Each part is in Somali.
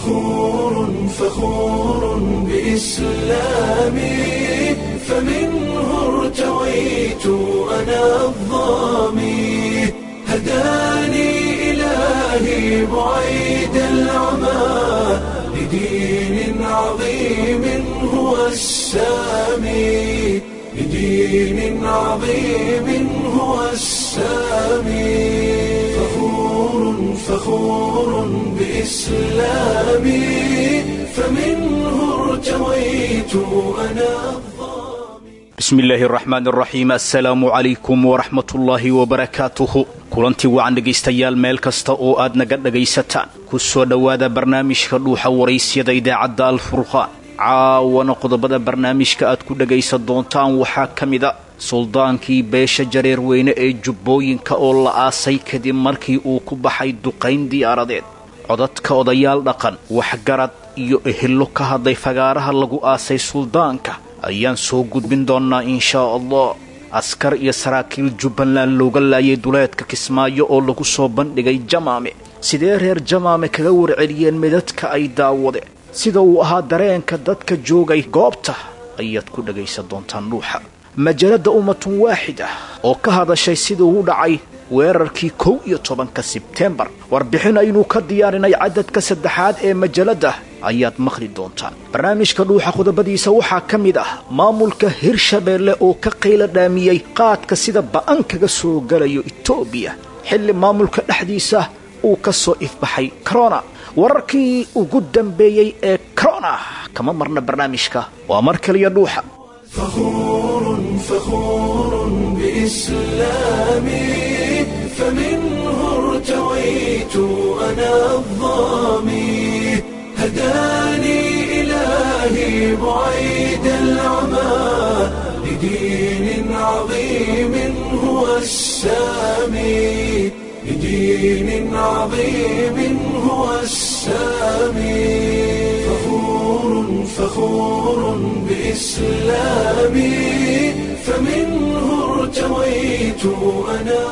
فخور فخور بإسلامي فمنه ارتويت أنا الظامي هداني إلهي بعيد العمى لدين عظيم هو السامي لدين عظيم هو السامي فخور فخور بإسلامي فمنه ارتويت أنا bismi illaahi araxmaan araxiim assalaamu calaykum waraxmatullaahi wabarakaatuhu kulantii wacan dhegaystayaal meel kasta oo aad naga dhagaysataan ku soo dhowaada barnaamijka dhuuxa waraysyada idaacadda alfurqaan caawana qodobada barnaamijka aad ku dhagaysan doontaan waxaa ka mida suldaankii beesha jareer weyne ee jubbooyinka oo la aasay kadib markii uu ku baxay duqayn diyaaradeed codadka odayaal dhaqan waxgarad iyo ehelo ka hadlay fagaaraha lagu aasay suldaanka ayaan soo gudbin doonnaa inshaa allah askar iyo saraakiil jubbaland looga laayay duleedka kismaayo oo lagu soo bandhigay jamaame sidee reer jamaame kaga warceliyeen midadka ay daawadeen sida uu ahaa dareenka dadka joogay goobta ayaad ku dhagaysan doontaan dhuuxa majalada ummatun waaxid ah oo ka hadashay siduu u dhacay weerarkii kow iyo tobanka sebtembar warbixin aynu ka diyaarinay cadadka saddexaad ee majalada ayaad maqli doontaan barnaamijka dhuuxa qodobadiisa waxaa ka mid ah maamulka hirshabeelle oo ka qayla dhaamiyey qaadka sida ba'an kaga soo galayo etoobiya xilli maamulka dhexdiisa uu ka soo ifbaxay corona wararkii ugu dambeeyey ee corona kama marna barnaamijka waa mar kaliya dhuuxa فخور فخور بإسلامي فمنه ارتويت أنا الظامي هداني إلهي بعيد العمى لدين عظيم هو السامي لدين عظيم هو السامي فخور فخور بإسلامي فمنه ارتويت أنا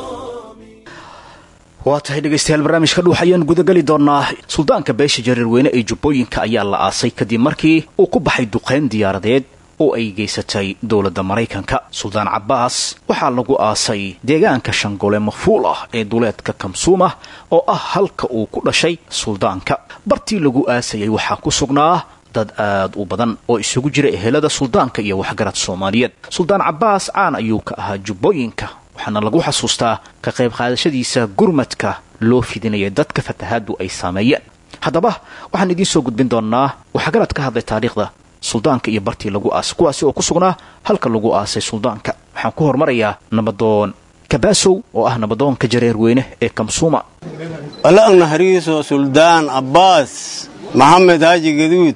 waa tahay dhegaystayaal barnaamijka dhuux ayaan gudageli doonnaa suldaanka beesha jareerweyne ee jubbooyinka ayaa la aasay kadib markii uu ku baxay duqayn diyaaradeed oo ay geysatay dowladda maraykanka suldaan cabbaas waxaa lagu aasay deegaanka shangole mafuul ah ee duleedka kamsuuma oo ah halka uu ku dhashay suldaanka bartii lagu aasayay waxaa ku sugnaa dad aad u badan oo isugu jira ehelada suldaanka iyo waxgarad soomaaliyeed suldaan cabbaas caan ayuu ka ahaa jubbooyinka waxaana lagu xasuustaa ka qayb qaadashadiisa gurmadka loo fidinaya dadka fatahaadu ay saameeyeen haddaba waxaan idiin soo gudbin doonnaa waxgarad ka hadlay taariikhda suldaanka iyo bartii lagu aasay kuwaasi oo ku sugnaa halka lagu aasay suldaanka waxaan ku hormarayaa nabadoon kabaasow oo ah nabadoonka jareerweyne ee kamsuuma alla naxariiso suldaan abbaas maxamed haaji gaduud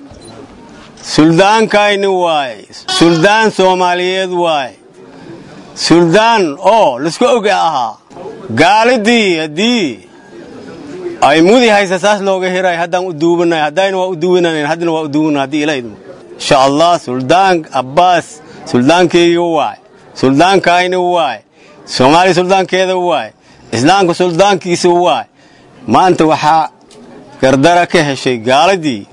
suldaankayni waay suldaan soomaaliyeed waay suldaan oo laska oga ahaa gaalidii haddii ay mudi haysa saas looga hiray haddaan u duubanay haddayna waa u duwananan haddana waa u duwana haddii ila idmo insha allah suldaan abbaas suldaankeyga waay suldaankayni waay soomaaliya suldaankeeda waay islaamka suldaankiisa waay maanta waxaa gardara ka heshay gaaladii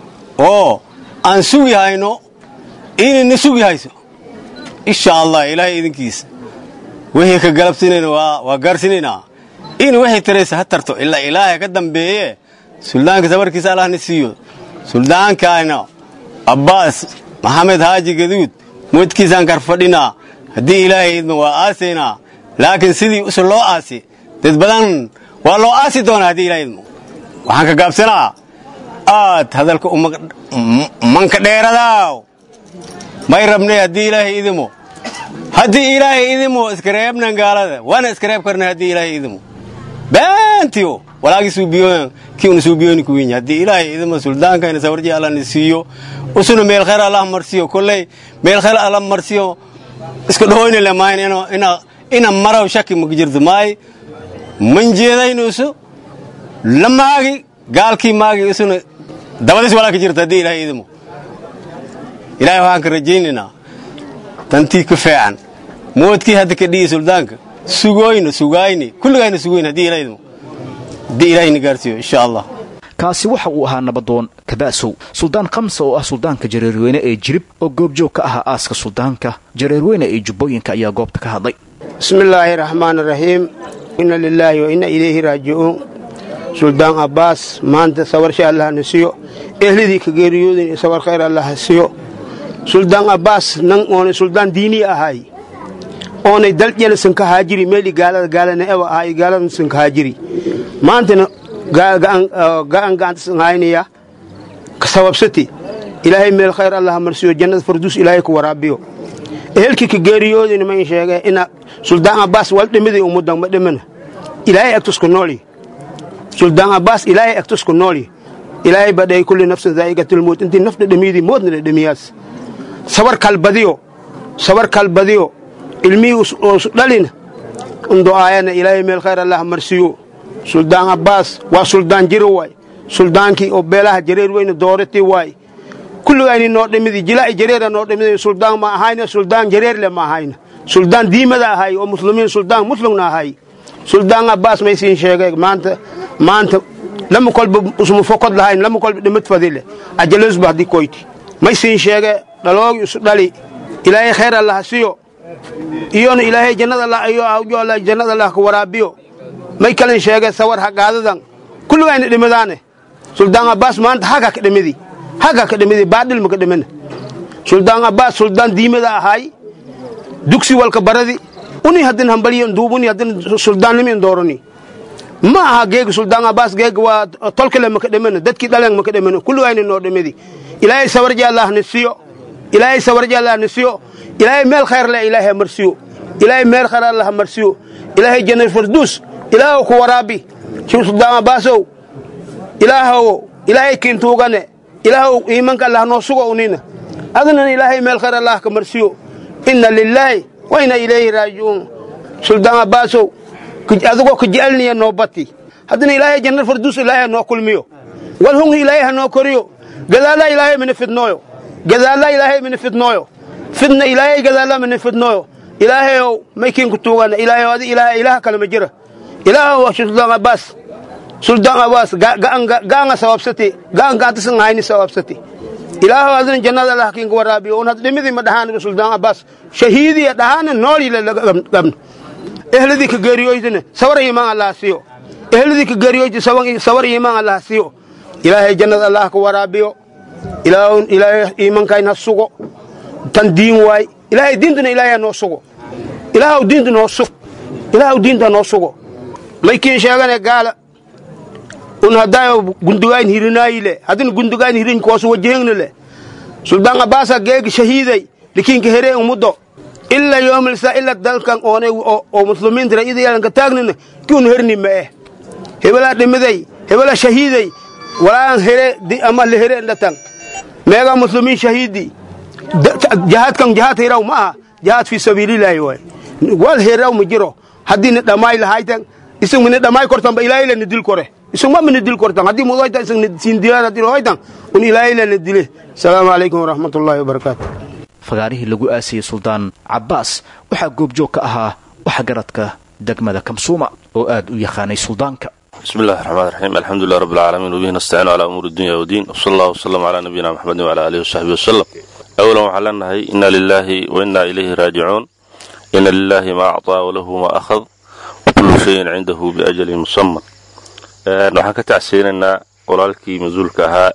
oo aan sugi hayno inayna sugi hayso insha allah ilaahay idinkiisa wixii ka galabsinayna waa gaarhsinaynaa in waxay taraysa ha tarto ilaa ilaahay ka dambeeye suldaanka sabarkiisa allahna siiyo suldaankayna abbaas maxamed haaji gaduud moodkiisaan karfadhinaa haddii ilaahay idma waa aasaynaa laakiin sidii usa loo aasi dad badan waa loo aasi doonaa haddii ilahay idmo waxaan ka gaabsanaa aad hadalka manka dheeradaaw may rabnay haddii ilaahay idimo haddii ilaahay idimo iskareebnan gaalada waana iskareeb karnay haddii ilaahay idimo baantiyo walaagii suubiyoon kii una suubiyooni ku winya haddii ilaahay idimo suldaankayna sawarji allahna siiyo usuna meel khayr allah marsiyo kolley meel khayr allah marsiyo iska dhahoyna le maayn ina maraw shaki maka jirto maay man jeedaynusu la maagi gaalkii maagi isuna dabadis walaa ka jirta haddii ilaahay idimo ilaahay waxaan ka rajaynaynaa tantii ka feecan moodkii hadda ka dhiyi suldaanka sugooyna sugayni kulligayna sugoyn haddii ilaahidmo haddii ilaahayna gaarsiiyo insha allah kaasi waxa uu ahaa nabadoon kabaasow suldaan khamsa oo ah suldaanka jareerweyne ee jirib oo goobjoog ka ahaa aaska suldaanka jareerweyne ee jubbooyinka ayaa goobta ka hadlay bismi illaahi raxmaan raxiim inna lilaahi wa inna ilayhi raajicuun suldaan abbaas maanta sabarsha allah na siyo ehlidii ka geeriyoodin sabar khayr allah ha siyo suldaan abbaas nan oonay suldaan diinii ahay oonay daljana sanka haajiri meeli gaalada gaalana ewa ahay gaalada sanka haajiri maantana ga'an ga'anta sanhaynaya ka sababsati ilaahay meel khayr allah ha marsiyo jannada farduus ilaahay ku waraabiyo ehelkii ka geeriyoodin ma in sheege ina suldaan abbaas wal dhimiday ummudan ma dhimana ilaahay agtusku nooli suldaan abbaas ilaahay agtusku nooli ilaahay badhay kulli nafsin daa'iqatilmowt intii naf dhadhamiyadii moodna dhadhamiyaas sabar kalbadiyo sabar kalbadiyo ilmihii oosu dhalina undo'aayana ilaahay meel khayr allah marsiyo suldaan abbaas waa suldaan jiro waay suldaankii oo beelaha jareer weyne dooratii waay kulligayni noo dhimidi jilaa'i jareera noo dhimidi suldaan ma ahayna suldaan jareerle ma ahayna suldaan diimada ahay oo muslimiin suldaan muslimna ahay suldaan abbaas maysiin sheegay maanta maanta lama kolba usuma fokod lahayn lama kolba dhimad fadile ajalasba haddii koyti maysiin sheege dhaloogi isu dhali ilaahay khayr allah siyo iyona ilaahay jannada allah iyo awjoola jannada allah ka waraabiyo may kalin sheege sawar hagaadadan kulligayna dhimadaane suldaan abbaas maanta haga ka dhimidi haga ka dhimidi baadhil ma ka dhimina suldaan abbaas suldaan diimada ahay dugsi walka baradi uni haddin hambaliyo duubuni haddin suldaannimin doorani ma aha geega suldaan abbaas geega waa tolkale maka dhimana dadkii dhaleen maka dhimana kulligayna noo dhimidi ilaahay sawarji allah na siyo ilaahay sawarji allah na siyo ilaahay meel khayr leh ilaahay marsiyo ilaahay meel khayr allah marsiyo ilaahay jannat farduus ilaahow ku waraabi shiw suldaan abbaasow ilaahow ilaahay kiintuugane ilaahow iimanka allah noo sugo unina adnana ilaahay meel khayr allah ka marsiyo inna lilaahi wa inna ilayhi raajicuun suldaan abbaasow adigoo ka jecelniya noo bati haddana ilaahay jannat farduus ilaahay ha noo kulmiyo wal hungi ilaahay ha noo koriyo gadaalla ilaahay mina fidnooyo gadaalla ilaahay mina fidnooyo fidna ilaahay gadaalla mina fidnooyo ilaahayow maykiinku tuugana ilaahayow adi ilaahay ilaha kale ma jira ilaahow suldaan abbaas suldaan abbaas ga'anga sababsati ga'an ga'antasan hayni sababsati ilaahow adina jannada allah kiinka waraabiyo un had dhimidii ma dhahaaniba suldaan abbaas shahiidiya dhahaana noolile gabna ehladii ka geeriyoydina sabar iimaan allah siyo ehladii ka geeriyoydi sabar iimaan allah siyo ilaahay jannada allah ka waraabiyo ilaahay iimankayn ha sugo tan diin waay ilaahay diintuna ilaahay ha noo sugo ilaahow diinta noo sug ilaahow diinta noo sugo maykiin sheegane gaala un haddaayo gundugayn hirinaayile haddina gundugayn hirin koosu wajahengne le suldaan abbaasa geegi shahiiday likiinka heree umuddo ila yoomilsa ila dalkan oonay oo muslimiinta ra'yada yeelanka taagnina kiun herni ma eh hebelaa dhimiday hebelaa shahiiday walaan here ama la here dhatan meegaa muslimiin shahiidi jahaadkan jahaad hiraw ma aha jahaad fi sabiililaahi waay wal hiraw ma jiro haddii ni dhammaay lahaytan isag mini dhammaay kortanba ilaahay la ni dil kore isag ma mini dil kortan haddii mudoytan isag ni siin dilaan haddii hoytan un ilaahay la ni dile asalaamu calaykum waraxmatullaahi wabarakaatu fagaarihii lagu aasayey suldaan cabbaas waxaa goobjoog ka ahaa waxa garadka degmada kamsuuma oo aad u yaqaanay suldaanka بسم الله الرحمن الرحيم الحمد لله رب العالمين وبه نستعين على أمور الدنيا والدين وصلى الله وسلم على نبينا محمد وعلى آله وصحبه وسلم أولا وحلا نهي إنا لله وإنا إليه راجعون إن لله ما أعطى وله ما أخذ وكل شيء عنده بأجل مسمى waxaan ka tacsiinaynaa walaalkii mas-uulka ahaa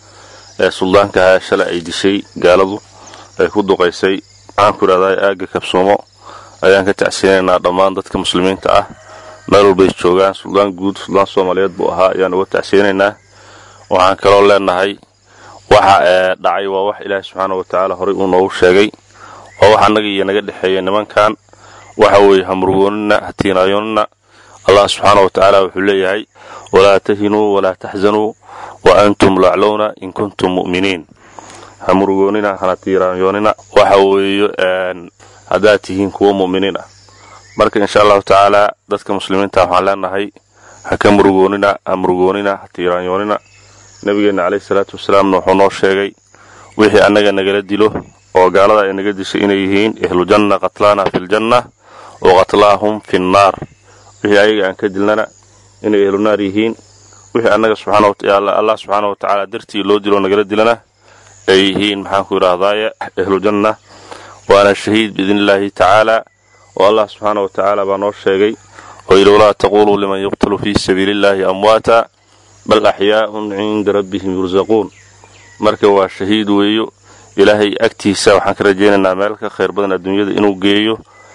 ee suldaanka ahaa shalay ay dishay gaaladu ay ku duqaysay waxaan ku idhahdaa aagga kabsuumo ayaan ka tacsiinaynaa dhammaan dadka muslimiinta ah meel walbay joogaan suldaan guud suldaan soomaaliyeed buu ahaa ayaan uga tacsiinaynaa waxaan kaloo leenahay waxa dhacay waa wax ilaahi subxaana wa tacaala horay uu noogu sheegay oo wax annaga iyo naga dhexeeya nimankan waxa weeye hamrugoonina hatiinaayoonina allah subxaana wa tacaala wuxuu leeyahay walaa tahinuu walaa taxzanuu wa antum laclowna in kuntum mu'miniin hamurugoonina hana tiiraanyoonina waxa weeye haddaad tihiin kuwa mu'miniin ah marka insha allahu tacaala dadka muslimiinta waxaan leenahay ha ka murugoonina ha murugoonina ha tiiraanyoonina nabigeenna caleyhi salaatu wasalaamna wuxuu noo sheegay wixii annaga nagala dilo oo gaalada ay naga dishay inay yihiin ahlujanna qatlaana filjanna wa qatlaahum fi nnaar wixii ayaga aan ka dilnana inay ahlunaar yihiin wixii annaga allah subxaana wa tacaala dartii loo dilo nagala dilana ay yihiin maxaanku idhaahdaaye ahlujanna waana shahiid biidni illaahi tacaala oo allah subxaana wa tacaala baa noo sheegay oo yidhi walaa taquluu liman yuqtalu fii sabiili illaahi amwaata bal axyaa'un cinda rabbihim yursaquun marka waa shahiid weeyo ilaahay agtiisa waxaan ka rajaynaynaa meel ka khayr badan adduunyada inuu geeyo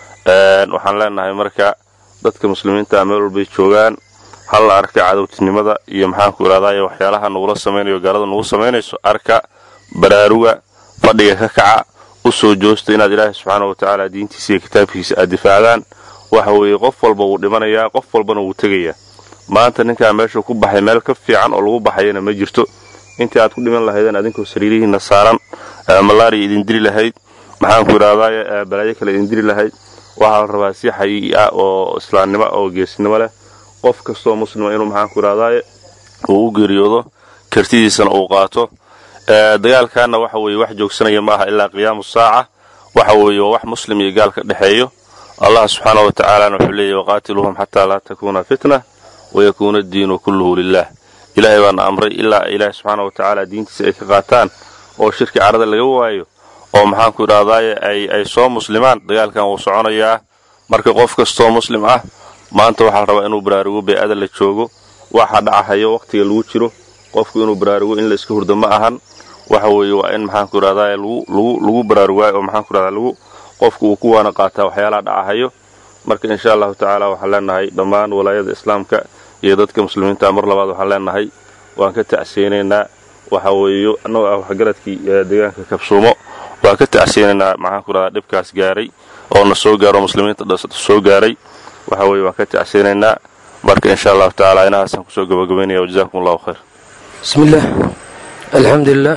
waxaan leenahay marka dadka muslimiinta meel walbay joogaan hal la arka cadowtinimada iyo maxaanku idhahdaye waxyaalaha nagula samaynayo gaalada nagu samaynayso arka baraaruga fadhiga ka kaca u soo joosta inaad ilaahay subxaana wa tacaala diintiisa iyo kitaabkiisa aad difaacdaan waxa weeye qof walba wuu dhimanayaa qof walbana wuu tegayaa maanta ninkaa meesha ku baxay meel ka fiican oo lagu baxayana ma jirto intii aad ku dhiman lahaydeen adinkoo sariirihiinna saaran malaariya idin dili lahayd maxaanku idhahdaye balaayo kale idin dili lahayd waxaa la rabaa si xayii'i ah oo islaamnimo oo geesnimo leh qof kastoo muslima inuu maxaanku idhahdaye uu u geeriyoodo kartidiisana uu qaato dagaalkaana waxa weeye wax joogsanaya ma aha ilaa qiyaamu saaca waxa weeye waa wax muslim iyo gaal ka dhexeeyo allah subxaana wa tacaalana wuxuu leeyahy waqaatiluuhum xataa laa takuuna fitna wayakuuna addiinu kulluhu lilah ilaahay baana amray ilaa ilaahay subxaana wa tacaala diintiisa ay ka qaataan oo shirki carada laga waayo oo maxaanku idhahdaaye ay soo muslimaan dagaalkan wuu soconayaa marka qof kastoo muslim ah maanta waxaa la rabaa inuu baraarugo bey-ada la joogo waxa dhacahayo wakhtiga lagu jiro qofku inuu baraarugo in la iska hurdo ma ahan waxa weeye waa in maxaanku idhahdaye lagu baraarugaayo oo maxaanku idhahdaa lagu qofku uu ku waana qaataa waxyaalaha dhacahayo marka insha allahu tacaala waxaan leenahay dhammaan walaayada islaamka iyo dadka muslimiinta mar labaad waxaan leenahay waan ka tacsiyeynaynaa waxa weeye annagoo ah waxgaradkii deegaanka kabsuumo waan ka tacsiyeynaynaa maxaanku idhahdaa dhibkaas gaaray oo na soo gaaro muslimiinta soo gaaray waxa weeye waan ka tacsiyeynaynaa marka insha allahu tacaala inahaasaan kusoo gabagabaynaya wajazakum allahu khayr bismi illaah alxamdulilah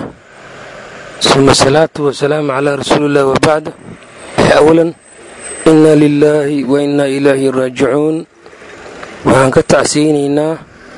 suma asalaatu wasalaamu calaa rasuuliillah wabacd awalan inna lilaahi wa innaa ilaahi raajicuun waxaan ka tacsiyeynaynaa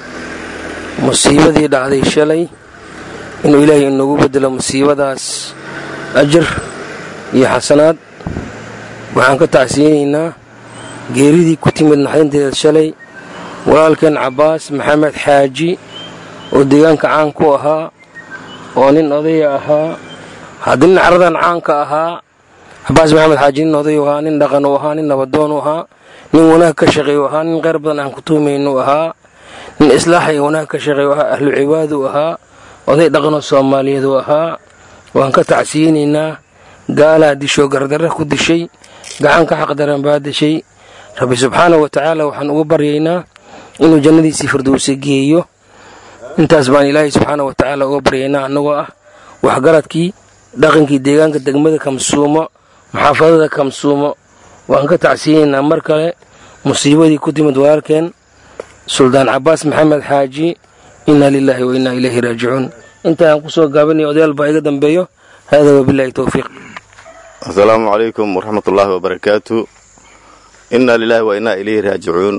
musiibadii dhacday shalay inuu ilaahay inagu bedelo musiibadaas ajar iyo xasanaad waxaan ka tacsiyeynaynaa geeridii ku timid naxdinteeda shalay walaalkeen cabbaas maxamed xaaji oo deegaanka caan ku ahaa oo nin odaya ahaa haddii nin caradan caanka ahaa cabbaas maxamed xaaji nin odayu ahaa nin dhaqan u ahaa nin nabadoon u ahaa nin wanaag ka shaqeey u ahaa nin qayr badan aan ku tuumaynu ahaa nin islaaxa iyo wanaag ka shaqeey u ahaa ahlu cibaad u ahaa oday dhaqanoo soomaaliyeed u ahaa waan ka tacsiyeynaynaa gaalaa dishoo gardarra ku dishay gacan ka xaqdaran baa dishay rabbi subxaanah wa tacaala waxaan ugu baryaynaa inuu jannadiisii firdowsa geeyo intaas baan ilaahay subxaana wa tacaala uga baryaynaa annagoo ah waxgaradkii dhaqankii deegaanka degmada kamsuumo maxaafadada kamsuumo waan ka tacsiyeynaynaa mar kale musiibadii ku timid walaalkeen suldaan cabbaas maxamed xaaji inna lilaahi wa innaa ilayhi raajicuun intaan ku soo gaabanaya odayaal baa iga dambeeyo haadaa wabilaahi towfiiq asalaamu calaykum waraxmat ullaahi wabarakaatu innaa lilaahi wa innaa ilayhi raajicuun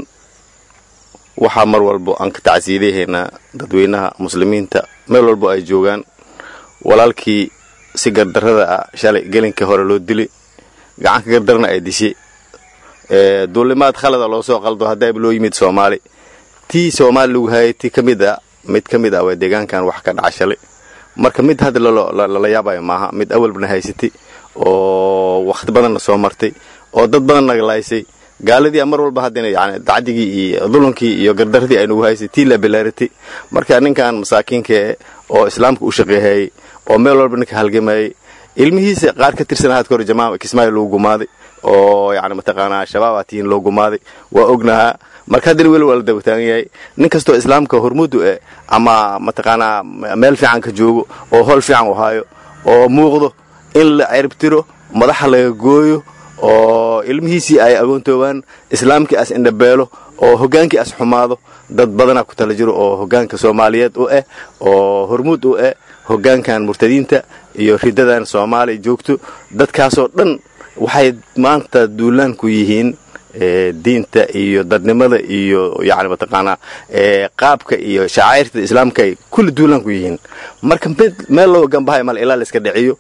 waxaa mar walbo aan ka tacsiidahaynaa dadweynaha muslimiinta meel walbo ay joogaan walaalkii si gardarrada ah shalay gelinka hore loo dili gacanka gardarna ay dishay duulimaad khalada loo soo qaldo haddaaba loo yimid soomaali tii soomaali lagu hayay ti ka mid a mid ka mid ah waa deegaankan wax ka dhaca shalay marka mid hadda lala yaabayo maaha mid awalbana haysatay oo wakhti badanna soo martay oo dad badan nagalaysay gaaladii mar walba haddana yani dacdigii iyo dulankii iyo gardaradii ay nagu haysay tii la bilaaratay marka ninkan masaakiinkae oo islaamka u shaqeehayey oo meel walba ninka halgamayey ilmihiisa qaar ka tirsan hadka hore jamaama kismaayo lagu gumaaday oo yani mataqaanaa shabaabaa tihiin loo gumaaday waa ognahaa marka haddana weli waa la daba taagan yahay nin kastoo islaamka hormudu eh ama mataqaanaa meel fiican ka joogo oo howl fiican u haayo oo muuqdo in la cerbtiro madaxa laga gooyo oo ilmihiisii ay agoontoobaan islaamkii as indhabeelo oo hogaankii as xumaado dad badanaa ku tala jiro oo hogaanka soomaaliyeed u ah oo hormuud u ah hogaankan murtadiinta iyo ridadan soomaaliya joogto dadkaasoo dhan waxay maanta duulaan ku yihiin diinta iyo dadnimada iyo yani mataqaanaa qaabka iyo shacairta islaamka ay kulli duulaan ku yihiin marka meel loo gambahay male ilaa la iska dhiciyo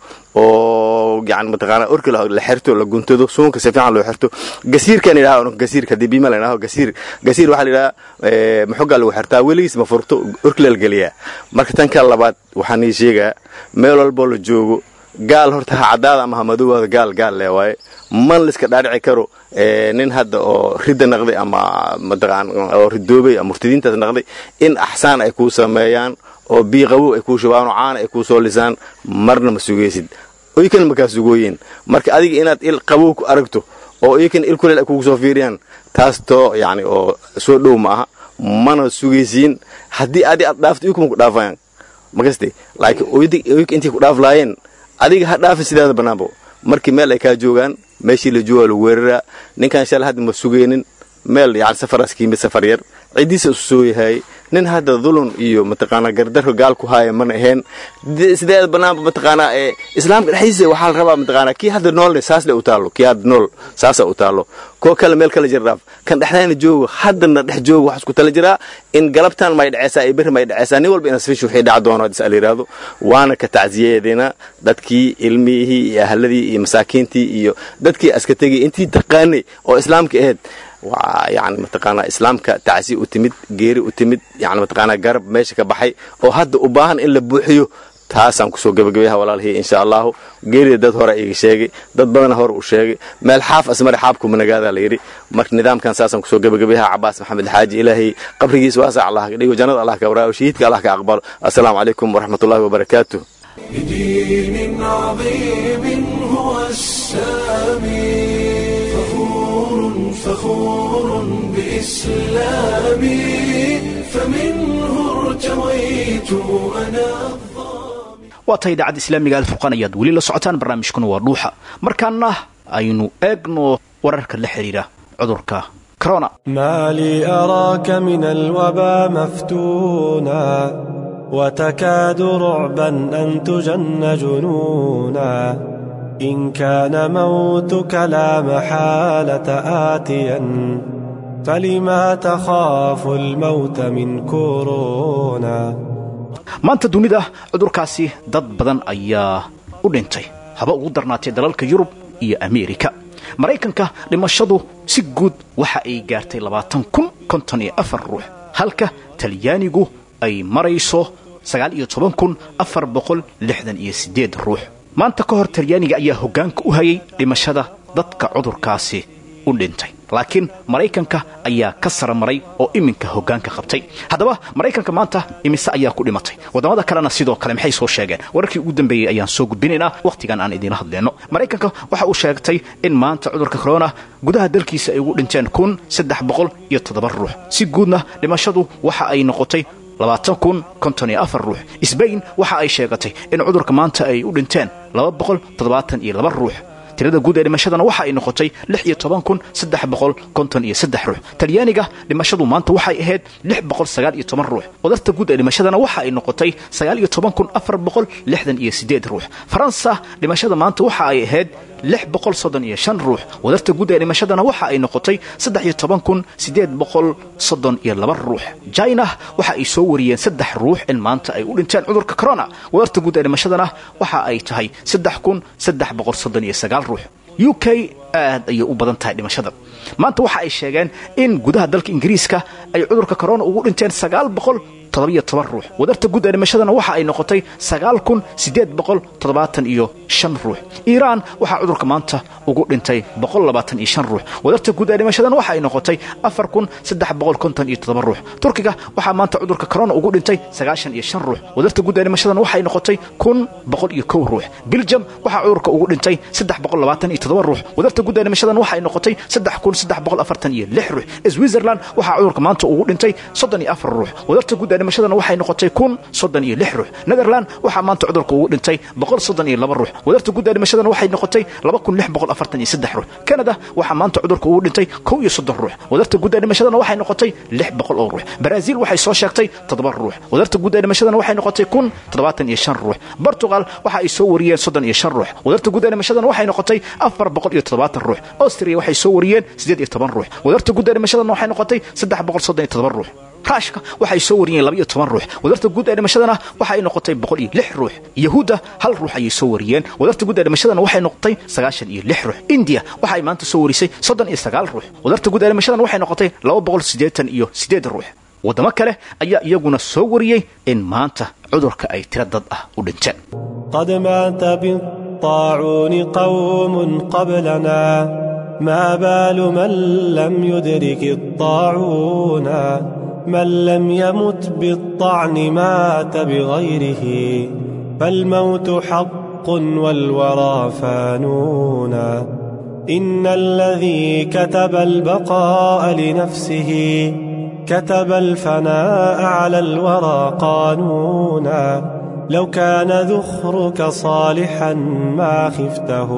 oo yani mataqaanaa orki la xirto la guntado suunka si fiican loo xirto gasiirkan idhaha gasiirka hadii biima la idhaho gasiir gasiir waxaa la yidhaha maxogaa lagu xirtaa weligiis ma furto orki la geliyaa marka tan ka labaad waxaan ii sheegaa meel walboo la joogo gaal horta ha caddaada ama ha madoowaada gaal gaal lee waaye man la iska dhaadhici karo nin hadda oo ridda naqday ama mataqaan oo ridoobay ama murtadiintaas naqday in axsaan ay kuu sameeyaan oo biiqabow ay kuu shubaan oo caana ay kuu soo lisaan marna ma sugaysid oykan makaa sugooyeen marka adiga inaad il qabow ku aragto oo oykan il kuleel ay kugu soo fiiriyaan taas too yani oo soo dhow ma aha mana sugaysiin haddii adi aad dhaafto iykuma ku dhaafayaan makaste laakiin oyka intay ku dhaaf laayeen adiga ha dhaafin sidaada bannaanbo markii meel ay kaa joogaan meeshii la joogaa lagu weeraraa ninkan shal hadda ma sugaynin meel yani safaraas ka yimid safar yar ciddiisa isu soo yahay nin hadda dulun iyo mataqaanaa gardarro gaal ku haaya mana ahayn sideeda bannaanba mataqaanaa ee islaamka dhexdiisa waxaa la rabaa mataqaanaa kii hadda noolne saas le u taallo kii hadda nool saasa u taallo koo kale meel kala jirdhaaf kan dhexdayna joogo haddana dhex joogo waxaa isku tala jiraa in galabtaan may dhaceysaa iyo berri may dhaceysaa nin walba inasfish wixii dhaca doono hadis ala yidhaahdo waana ka tacsiyadeena dadkii ilmihii iyo ahladii iyo masaakiintii iyo dadkii aska tegay intii taqaanay oo islaamka ahayd waa yani mataqaanaa islaamka tacsi u timid geeri u timid yani mataqaanaa garab meesha ka baxay oo hadda u baahan in la buuxiyo taasaan kusoo gabagabayaha walaalihii insha allahu geerida dad hore iga sheegay dad badana hore u sheegay meel xaaf asmare xaabkuma nagaadaa la yidhi marka nidaamkan saasaan kusoo gabagabayaha cabaas maxamed xaaji ilaahay qabrigiisa waasac allah ka dhigo jannada allah ka waraayo shahiidka allah ka aqbalo assalaamu calaykum waraxmat ullahi wabarakaatuh بدين عظيم هو السامي فخور فخور بإسلامي فمنه ارتويت أنا waa tahay idaacadda islaamiga alfurqaan ayaad weli la socotaan barnaamijkuna waa dhuuxa markaana aynu eegno wararka la xidhiira cudurka corona ما لي أراك من الوبا مفتونا وتكاد رعبا أن تجن جنونا إن كان موتك لا محالة آتيا فلما تخاف الموت من كورونا maanta dunida cudurkaasi dad badan ayaa u dhintay haba ugu darnaatay dalalka yurub iyo ameerika maraykanka dhimashadu si guud waxa ay gaartay labaatan kun konton iyo afar ruux halka talyaanigu ay marayso sagaal iyo toban kun afar boqol lixdan iyo siddeed ruux maanta ka hor talyaaniga ayaa hoggaanka u hayay dhimashada dadka cudurkaasi u dhintay laakiin maraykanka ayaa ka sara maray oo iminka hoggaanka qabtay haddaba maraykanka maanta imise ayaa ku dhimatay waddamada kalena sidoo kale maxay soo sheegeen wararkii ugu dambeeyey ayaan soo gudbinaynaa wakhtigan aan idiinla hadleenno maraykanka waxa uu sheegtay in maanta cudurka corona gudaha dalkiisa ay ugu dhinteen kun saddex boqol iyo toddoba ruux si guudna dhimashadu waxa ay noqotay labaatan kun konton iyo afar ruux sbain waxa ay sheegatay in cudurka maanta ay u dhinteen laba boqol toddobaatan iyo laba ruux tirada guud ee dhimashadana waxa ay noqotay lix iyo toban kun saddex boqol konton iyo saddex ruux talyaaniga dhimashadu maanta waxay ahayd lix boqol sagaal iyo toban ruux wadarta guud ee dhimashadana waxa ay noqotay sagaal iyo toban kun afar boqol lixdan iyo siddeed ruux faransa dhimashada maanta waxa ay ahayd lix boqol soddon iyo shan ruux wadarta guud ee dhimashadana waxa ay noqotay saddex iyo toban kun siddeed boqol soddon iyo laba ruux china waxa ay soo wariyeen saddex ruux in maanta ay u dhinteen cudurka corona wadarta guud ee dhimashadana waxa ay tahay saddex kun saddex boqol soddon iyo sagaal ruux u k aad ayay u badan tahay dhimashada maanta waxa ay sheegeen in gudaha dalka ingiriiska ay cudurka corona ugu dhinteen sagaal boqol toddobiyo toban ruux wadarta guud ee dhimashadana waxa ay noqotay sagaal kun siddeed boqol toddobaatan iyo shan ruux iiraan waxaa cudurka maanta ugu dhintay boqol labaatan iyo shan ruux wadarta guud ee dhimashadana waxa ay noqotay afar kun saddex boqol konton iyo toddoba ruux turkiga waxaa maanta cudurka corona ugu dhintay sagaashan iyo shan ruux wadarta guud ee dhimashadana waxay noqotay kun boqol iyo kow ruux biljam waxaa cudurka ugu dhintay saddex boqol labaatan iyo toddoba ruux wadarta guud ee dhimashadana waxay noqotay saddex kun saddex boqol afartan iyo lix ruux switzerland waxaa cudurka maanta ugu dhintay soddon iyo afar ruux wadarta guud ee dhimashadana waxay noqotay kun soddon iyo lix ruux netherland waxaa maanta cudurka ugu dhintay boqol soddon iyo laba ruux wadarta guud ee dhimashadana waxay noqotay ruux kanada waxaa maanta cudurka ugu dhintay kow iyo soddon ruux wadarta guud ee dhimashadana waxay noqotay lix boqol oo ruux baraaziil waxay soo sheegtay toddoba ruux wadarta guud ee dhimashadana waxay noqotay kun toddobaatan iyo shan ruux bortugal waxa ay soo wariyeen soddon iyo shan ruux wadarta guud ee dhimashadana waxay noqotay afar boqol iyo toddobaatan ruux austria waxay soo wariyeen siddeed iyo toban ruux wadarta guud ee dhimashadana waxay noqotay saddex boqol soddon iyo todoba ruux raashka waxay soo wariyeen laba iyo toban ruux wadarta guud ee dhimashadana waxa ay noqotay boqol iyo lix ruux yahuudda hal ruux ayay soo wariyeen wadarta guud ee dhimashadana waxay noqotay sagaashan iyo lix ruux indiya waxa ay maanta soo warisay soddon iyo sagaal ruux wadarta guud ee dhimashadana waxay noqotay laba boqol siddeetan iyo siddeed ruux waddamo kale ayaa iyaguna soo wariyey in maanta cudurka ay tiro dad ah u dhinteen قد مات بالطاعون قوم قبلنا ما بال من لم يدرك الطاعون من لم يمت بالطعن مات بغيره فالموت حق والورى فانون إن الذي كتب البقاء لنفسه كتب الفناء على الورى قانونا لو كان ذخرك صالحا ما خفته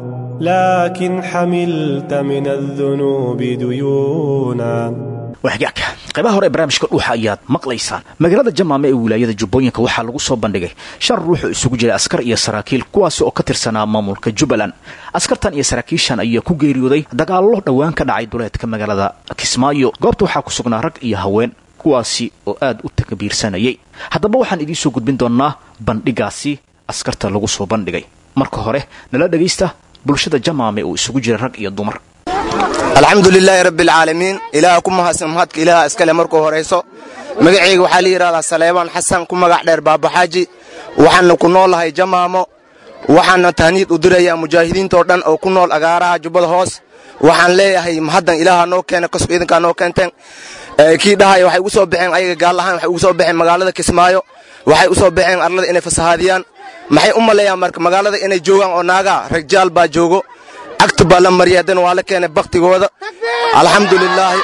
لكن حملت من الذنوب ديونا waxgaagka qaybaha hore ee barnaamijka dhuuxa ayaad maqlaysaan magaalada jamaame ee wilaayada jubbooyinka waxaa lagu soo bandhigay shan ruux oo isugu jira askar iyo saraakiil kuwaasi oo ka tirsanaa maamulka jubbaland askartan iyo saraakiishan ayaa ku geeriyooday dagaallo dhowaan ka dhacay duleedka magaalada kismaayo goobta waxaa ku sugnaa rag iyo haween kuwaasi oo aad u takbiirsanayay haddaba waxaan idiin soo gudbin doonnaa bandhigaasi askarta lagu soo bandhigay marka hore nala dhegaysta bulshada jamaame oo isugu jira rag iyo dumar alxamdu lilaahi rabbi alcaalamiin ilaaha ku mahadsan mahadka ilaaha iskale markuu horayso magacayga waxaa la yidhahdaa saleebaan xasan ku magac dheer baabaxaaji waxaana ku noolahay jamaamo waxaana tahniid u dirayaa mujaahidiintoo dhan oo ku nool agaaraha jubbada hoos waxaan leeyahay mahaddan ilaaha noo keena kasko idinkaa noo keenteen kii dhahaya waxay ugu soo baxeen ayaga gaal ahaan waxay ugu soo baxeen magaalada kismaayo waxay u soo baxeen arlada inay fasahaadiyaan maxay u maleeyaan marka magaalada inay joogaan oo naagaa ragjaal baa joogo cagta baa la mariyay haddana waa la keenay baktigooda alxamdu lilaahi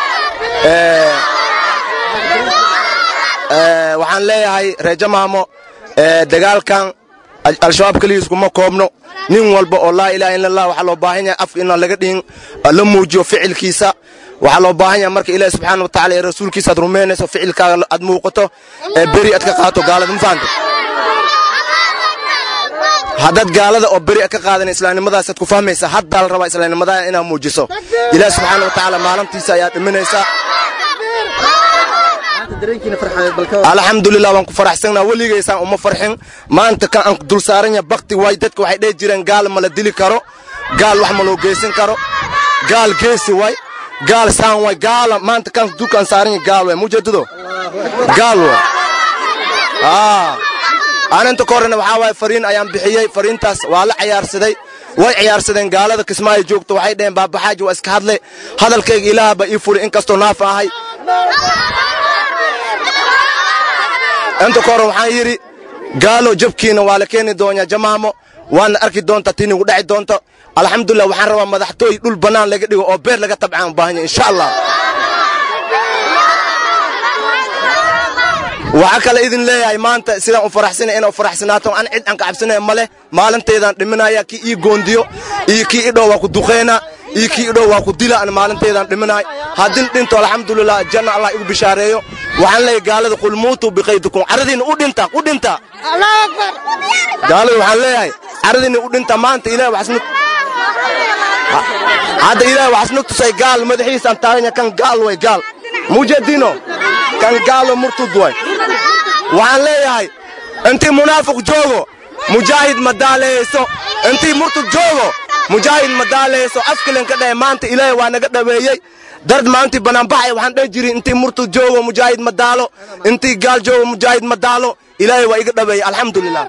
waxaan leeyahay reejamaamo dagaalkan al-shabaab keligiis kuma koobno nin walba oo laa ilaha illa allah waxaa loo baahan yahay afka inaan laga dhihin la muujiyo ficilkiisa waxaa loo baahan yahay marka ilaahi subxaana wa tacala ee rasuulkiisa aad rumaynayso ficilkaaga aad muuqato ee beri aad ka qaato gaalada ma fahamta haddaad gaalada oo beri ka qaadan islaamnimadaasaad ku fahmaysa haddaa la rabaa islaamnimadaa inaad muujiso ilaah subxaana wa tacaala maalintiisa ayaad dhiminaysaa alxamdulilah waan ku faraxsannaa weligaysaan uma farxin maanta kan aan dul saaranya bakti waay dadka waxay dhehi jireen gaal ma la dili karo gaal wax ma loo geysan karo gaal geesi waay gaal saan waay gaala maanta kan dulkaan saaranya gaal waay mujeedado gaal waay aaninta ka horrena waxaa waaye fariin ayaan bixiyey fariintaas waa la cayaarsaday way ciyaarsadeen gaalada kismaayo joogto waxay dhaheen baabaxaaji waa iska hadle hadalkayga ilaah baa ii furi in kastoo naafa ahay inta ka horren waxaan yidhi gaalo jabkiina waa la keeni doonaa jamaamo waana arki doontaa tii nigu dhaci doonto alxamdulilah waxaan rabaa madaxtooy dhul bannaan laga dhigo oo beer laga tabcaan u baahanya insha allah waxaa kale idin leeyahay maanta sidaan u faraxsanay inaa u faraxsanaato an cid aan ka cabsanaya ma leh maalintaydaan dhiminaya kii ii goondiyo iyo kii idhow waa ku duqayna iyo kii idhow waa ku dila an maalintaydaan dhiminaay haddin dhinto alxamdulilah janna allah igu bishaareeyo waxaan leeyahay gaalada qul muutuu biqaydikum caradiinna u dhinta u dhinta gaalada waxaan leeyahay caradiinna u dhinta maanta ilaah waxasnu hadda ilaah waxasnu tusay gaal madaxiisaan taaganya kan gaal way gaal mujadino kan gaalo murtud way waxaan leeyahay intii munaafiq joogo mujaahid ma daaleyso intii murtud joogo mujaahid ma daaleyso afkilen ka dhahe maanta ilaahay waa naga dhaweeyey dard maalintii banaanbaxay waxaan dheh jiri intii murtud joogo mujaahid ma daalo intii gaal joogo mujaahid ma daalo ilaahay waa iga dhaweeyey alxamdulilah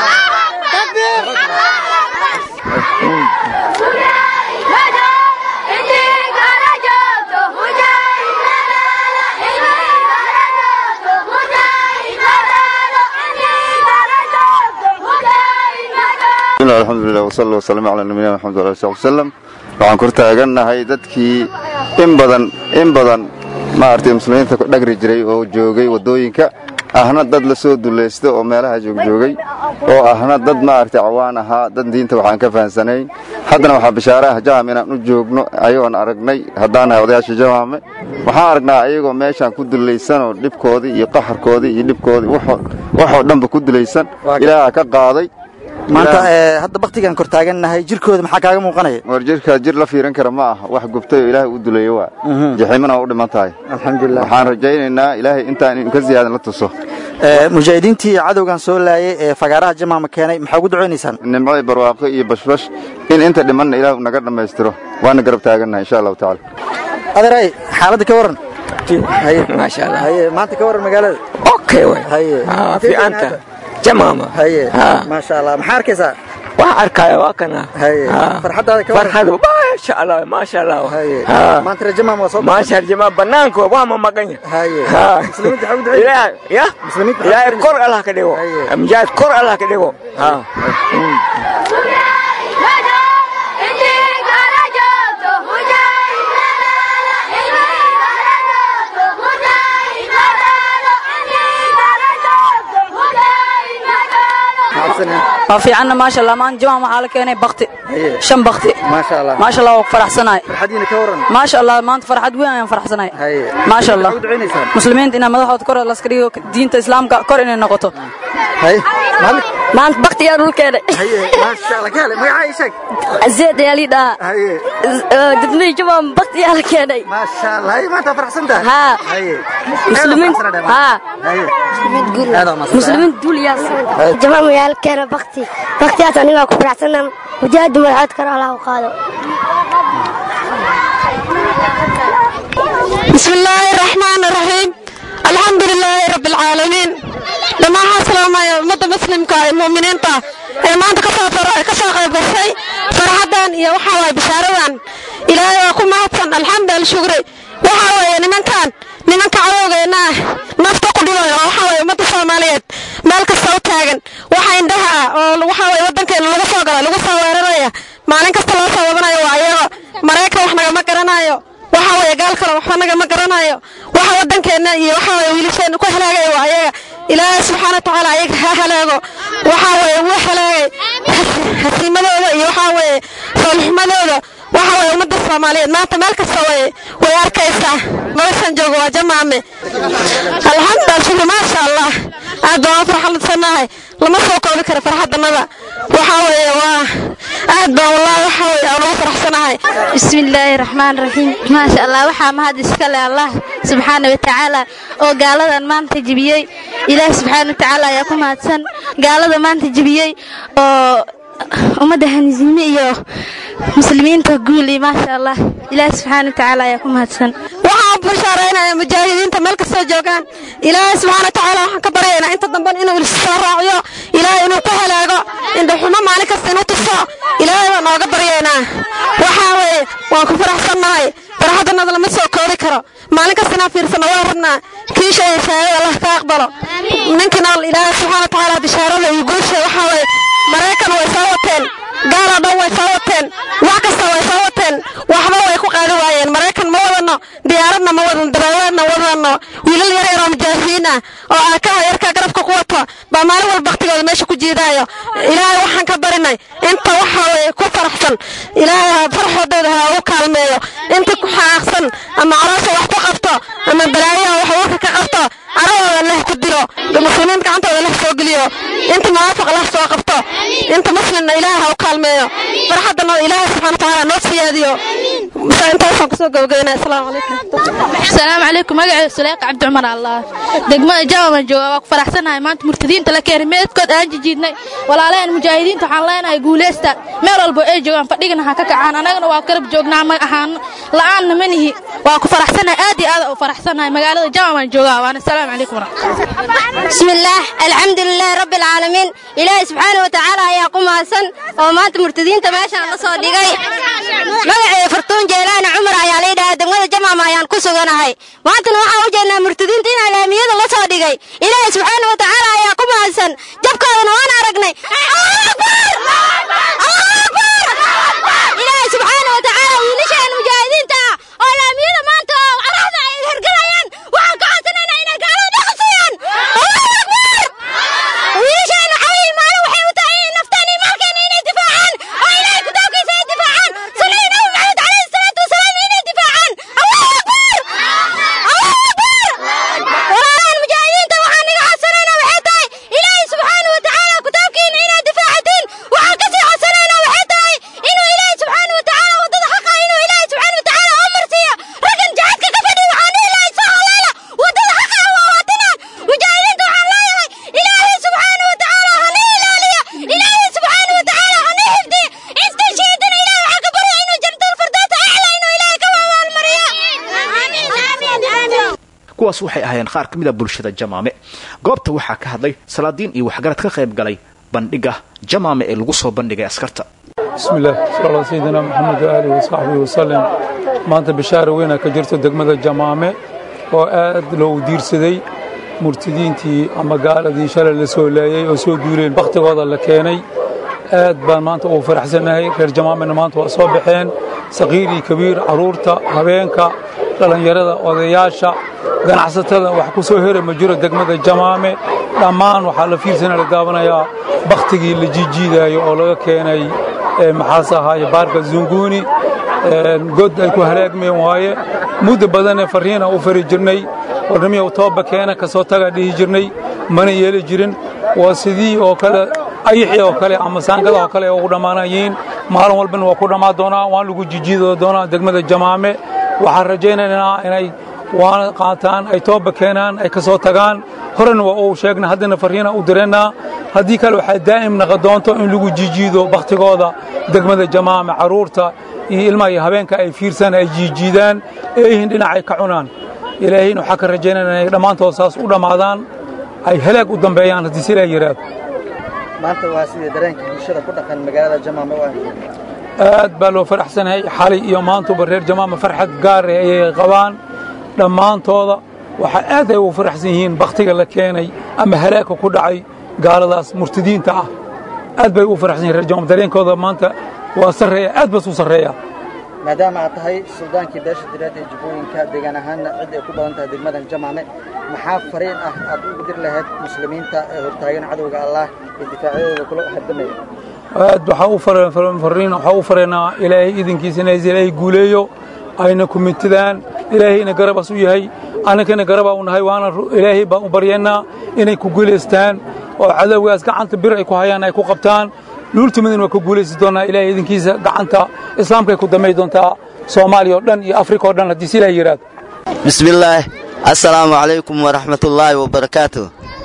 alxamdulilah wsala wasalaamu calaa nabiyina maxamed wala ali sali wasalam waxaan kor taagannahay dadkii in badan in badan maaragtay muslimiinta dhagri jiray oo joogay waddooyinka ahna dad la soo dulaysta oo meelaha joogjoogay oo ahna dad maaragtay cawaan ahaa dad diinta waxaan ka fahansanayn haddana waxaa bishaare ah jaham inaan u joogno ayagoon aragnay haddaan nahay odayaasha jamaame waxaan aragnaa ayagoo meeshaan ku dulaysanoo dhibkoodii iyo qaxarkoodii iyo dhibkoodii waxoo dhanba ku dulaysan ilaaha ka qaaday maanta hadda baktigaan kor taagannahay jirkooda maxaa kaaga muuqanaya war jirkaa jir la fiiran kara ma aha wax gubtay oo ilaahay u duleeyo waa jaxiimana waa u dhiman tahay alxamdulilah waxaan rajaynaynaa ilaahay intaan in ka ziyaadan la tuso mujaahidiintii cadowgan soo laayay ee fagaaraha jamaama keenay maxaa ugu ducaynaysaan nimco barwaaqo iyo bashbash in inta dhimanna ilaah naga dhammaystiro waana garab taagannahay insha allahu tacaala adeeray xaaladda ka waran maasha allah haye maanta ka waran magaalada okay way haye fiicanta jamaama haye maasha allah maxaa arkaysaa waxaa arkaya waa kana haye farxaddaada ka waran farxadu maasha allah maasha allah haye maanta rajamaam waa soo maasha jamaam banaanka waa ma maqanya haye muslimiinta xawd ilaahay ya muslimiinta ilaahay kor allah ka dhigo mujaahid kor allah ka dhigo ha waa fiicanna maasha allah maan jamaam waxaa la keenay bakti shan bakti maasha allah maasha allah waa ku faraxsanahay farxadiina ka waran maasha allah maanta farxad weyn ayaan faraxsanahay maasha allah muslimiinta inaa madaxooda kor laska dhigo diinta islaamka kor inay noqoto maanta baktiyaa dhul keenay maasha allah kaale magacaa ii sheeg azeed ayaa lii dhahaa dibnii jamaam baktiyaa la keenay maasha allah haye maanta faraxsan tahay haa muslimiin haa muslimiin duuliyaas jamaam ayaa la keena bakti baktiyaas anigaa ku faraxsana mujaahid madaxood kale allah u qaado بسم الله الرحمن الرحيم الحمد لله رب العالمين dhammaan waxaan salaamaya ummadda muslimka ee muuminiinta ee maanta kasoo kasoo qayb gashay farxaddan iyo waxaa waye bishaaradan ilaahay waa ku mahadsan alxamdu alshukri waxaa weeye nimankan nimanka cadowgeena ah nafta ku dhibayo oo waxaa weeye ummadda soomaaliyeed meel kasta u taagan waxa indhaha ah oo waxaa weeye waddankeena lagu soo gala lagu soo weeraraya maalin kasta loo soo wadanayo waa ayago maraykan wax nagama garanayo waxa weeye gaal kale waxba nagama garanayo waxa waddankeenna iyo waxa weeye wiilasheenna ku halaagaya waa ayaga ilaahay subxaana watacaala ayaga ha halaago waxa weeye wuu halaagay hasiimadooda iyo waxa weeye soolxumadooda waxa weeye ummadda soomaaliyeed maanta meel kasta way way arkaysaa noloshan jooga waa jamaame alxamdu shukri maasha allah aad baan farxadsanahay lama soo koobi karo farxadanada waxa weeye waa aad baan wallahi waxa weeye aan ugu faraxsanahay بسم الله الرحمن الرحيم ما شاء الله waxaa mahad iska leh Allah subhanahu wa ta'ala oo gaaladan maanta jibiyay Ilaahay subhanahu wa ta'ala ayaa ku mahadsan gaalada maanta jibiyay oo ummadda hanzime iyo muslimiinta guul iyo maasha Allah Ilaahay subhanahu wa ta'ala ayaa ku mahadsan waxaan bashaaraynaya mujaahidiinta meel kastoo joogaan ilaahay subxaana watacaala waxaan ka baryaynaa inta damban inuu soo raaciyo ilaahay inuu ku halaago indhaxumo maalin kasta inuu tuso ilaahay baan nooga baryaynaa waxaa weeye waan ku faraxsannahay farxaddanada lama soo koobi karo maalin kasta inaan fiirsano waa rabnaa kiisha iyo shahaadada allah ka aqbalo ninkina ilaahay subxaana watacaala bishaarada iyo guusha waxaa weeye maraykan way soo wateen gaaloo dhan way soo wateen wax kasta way soo wateen waxba way ku qaadi waayeen maraykan ma wadano diyaaradna ma wadano daraawaadna wadano wiilal yar yaroo mujaahidiin ah oo aakaha yarkaa garabka ku wato baa maalin walba baktigooda meesha ku jiidaayo ilaahay waxaan ka barinay inta waxa weye ku faraxsan ilaahay farxoodooda ha ugu kaalmeeyo inta ku xaaqsan ama caloosha wax ku qabto ama balaayaha wax warka ka qabto caradooda leh ku diro muslimiin gacantooda leh soo geliyo inta munaafiq leh soo qabto inta muslimna ilaahay ha u kaalmeeyo farxaddana ilaahay subxaana watacaala noo siyaadiyo intaasaan kusoo gabagabeynaya asalaamu calaykum السلام عليكم مقعد سليق عبد عمر الله دقمة جاوة جوا واك فرحسنا maanta murtadiinta la keenay meedkood aan jijiidnay walaaleen mujaahidiinta waxaan leenahay guuleysta meel walba ay joogaan fadhigana ha ka kacaan anagana waa garab joognaa ma ahaan la'aanna manihi waa ku faraxsanahay aad iyo aad u faraxsanahay magaalada jaamaan joogaa waana asalaamu calaykum بسم الله الحمد لله رب العالمين إلهي سبحانه وتعالى يا قوم هسن وما أنت مرتدين تماشى الله صديقي مقعي فرتون جيلان عمر يا ليدا دمغة جمع ما ينقصوا هاي ما أنت نوحا وجهنا مرتدين تينا الأهمية الله صديقي إلهي سبحانه وتعالى يا قوم هسن جبك هذا وانا رقني إلهي سبحانه وتعالى ونشأ المجاهدين تا والأهمية ما أنت عرفنا هرقلايان وعن قعدنا إنا قالوا نقصيان kuwaas waxay ahaayeen qaar ka mid a bulshada jamaame goobta waxaa ka hadlay salaadiin iyo waxgarad ka qayb galay bandhiga jamaame ee lagu soo bandhigay askarta بسم الله صلى الله سيدنا محمد وآله وصحبه وسلم maanta bishaara weyna ka jirto degmada jamaame oo aad loogu diirsaday murtidiintii ama gaaladii shalay la soo laayey oo soo guuleen bakhtigooda la keenay aad baan maanta ugu faraxsannahay reer jamaamena maanta waa soo baxeen saqiir iyo kabiir carruurta habeenka dhallinyarada odayaasha ganacsatada wax ku soo hera ma jiro degmada jamaame dhammaan waxaa la fiirsana la daawanayaa bakhtigii la jiijiidaayo oo laga keenay maxaase ahaaye baarka zunguuni god ay ku halaagmeen waaye muddo badanee farriina u fari jirnay warnimiyow tooba keena ka soo taga dhihi jirnay mana yeeli jirin waa sidii oo kale ayixii oo kale ama saangada oo kale ugu dhammaanayiin maalin walbana waa ku dhammaan doonaa waan lagu jijiidi doonaa degmada jamaame waxaan rajaynaynaa inay waana qaataan ay tooba keenaan ay ka soo tagaan horena waa uu sheegna haddana farriina u direennaa haddii kale waxaa daa'im naqa doonto in lagu jijiido bakhtigooda degmada jamaame carruurta iyo ilmaha iyo habeenka ay fiirsaan ay jiijiidaan eeyihiin dhinacay ka cunaan ilaahayna waxaa ka rajaynayna inay dhammaantood saas u dhammaadaan ay halaag u dambeeyaan haddii si ilaa yidhaahdo maanta waa sidii dareenka bulshada ku dhaqan magaalada jamaame waa aad baa loo faraxsanahay xalay iyo maantuba reer jamaama farxad gaar eh ayay qabaan dhammaantooda waxaa aad ay ugu faraxsan yihiin bakhtiga la keenay ama halaagka ku dhacay gaaladaas murtidiinta ah aad bay ugu faraxsan yihin reer jamaama dareenkooda maanta waa sarreeya aad bas u sarreeya maadaama aad tahay suldaankii beesha direed ee jubbooyinka deegaan ahaanna cid ay ku badan tahay degmadan jamaame maxaa fariin ah aad ugu dir lahayd muslimiinta ee hortaagan cadowga allah ee difaacyadooda kula hardamaya aad waxaa u farriin waxaa u fareynaa ilaahay idinkiisa inay ilaahay guuleeyo ayna ku mintidaan ilaahayna garabas u yahay annagana garabaa u nahay waana ilaahay baan u baryaynaa inay ku guulaystaan oo cadowgaas gacanta bir ay ku hayaan ay ku qabtaan luultimadina waa ku guulaysi doonaa ilaahay idinkiisa gacanta islaamkay ku damay doontaa soomaaliya oo dhan iyo afrika oo dhan haddii silaa yidhaahdo bismillaah assalaamu calaykum waraxmatullaahi wabarakaatu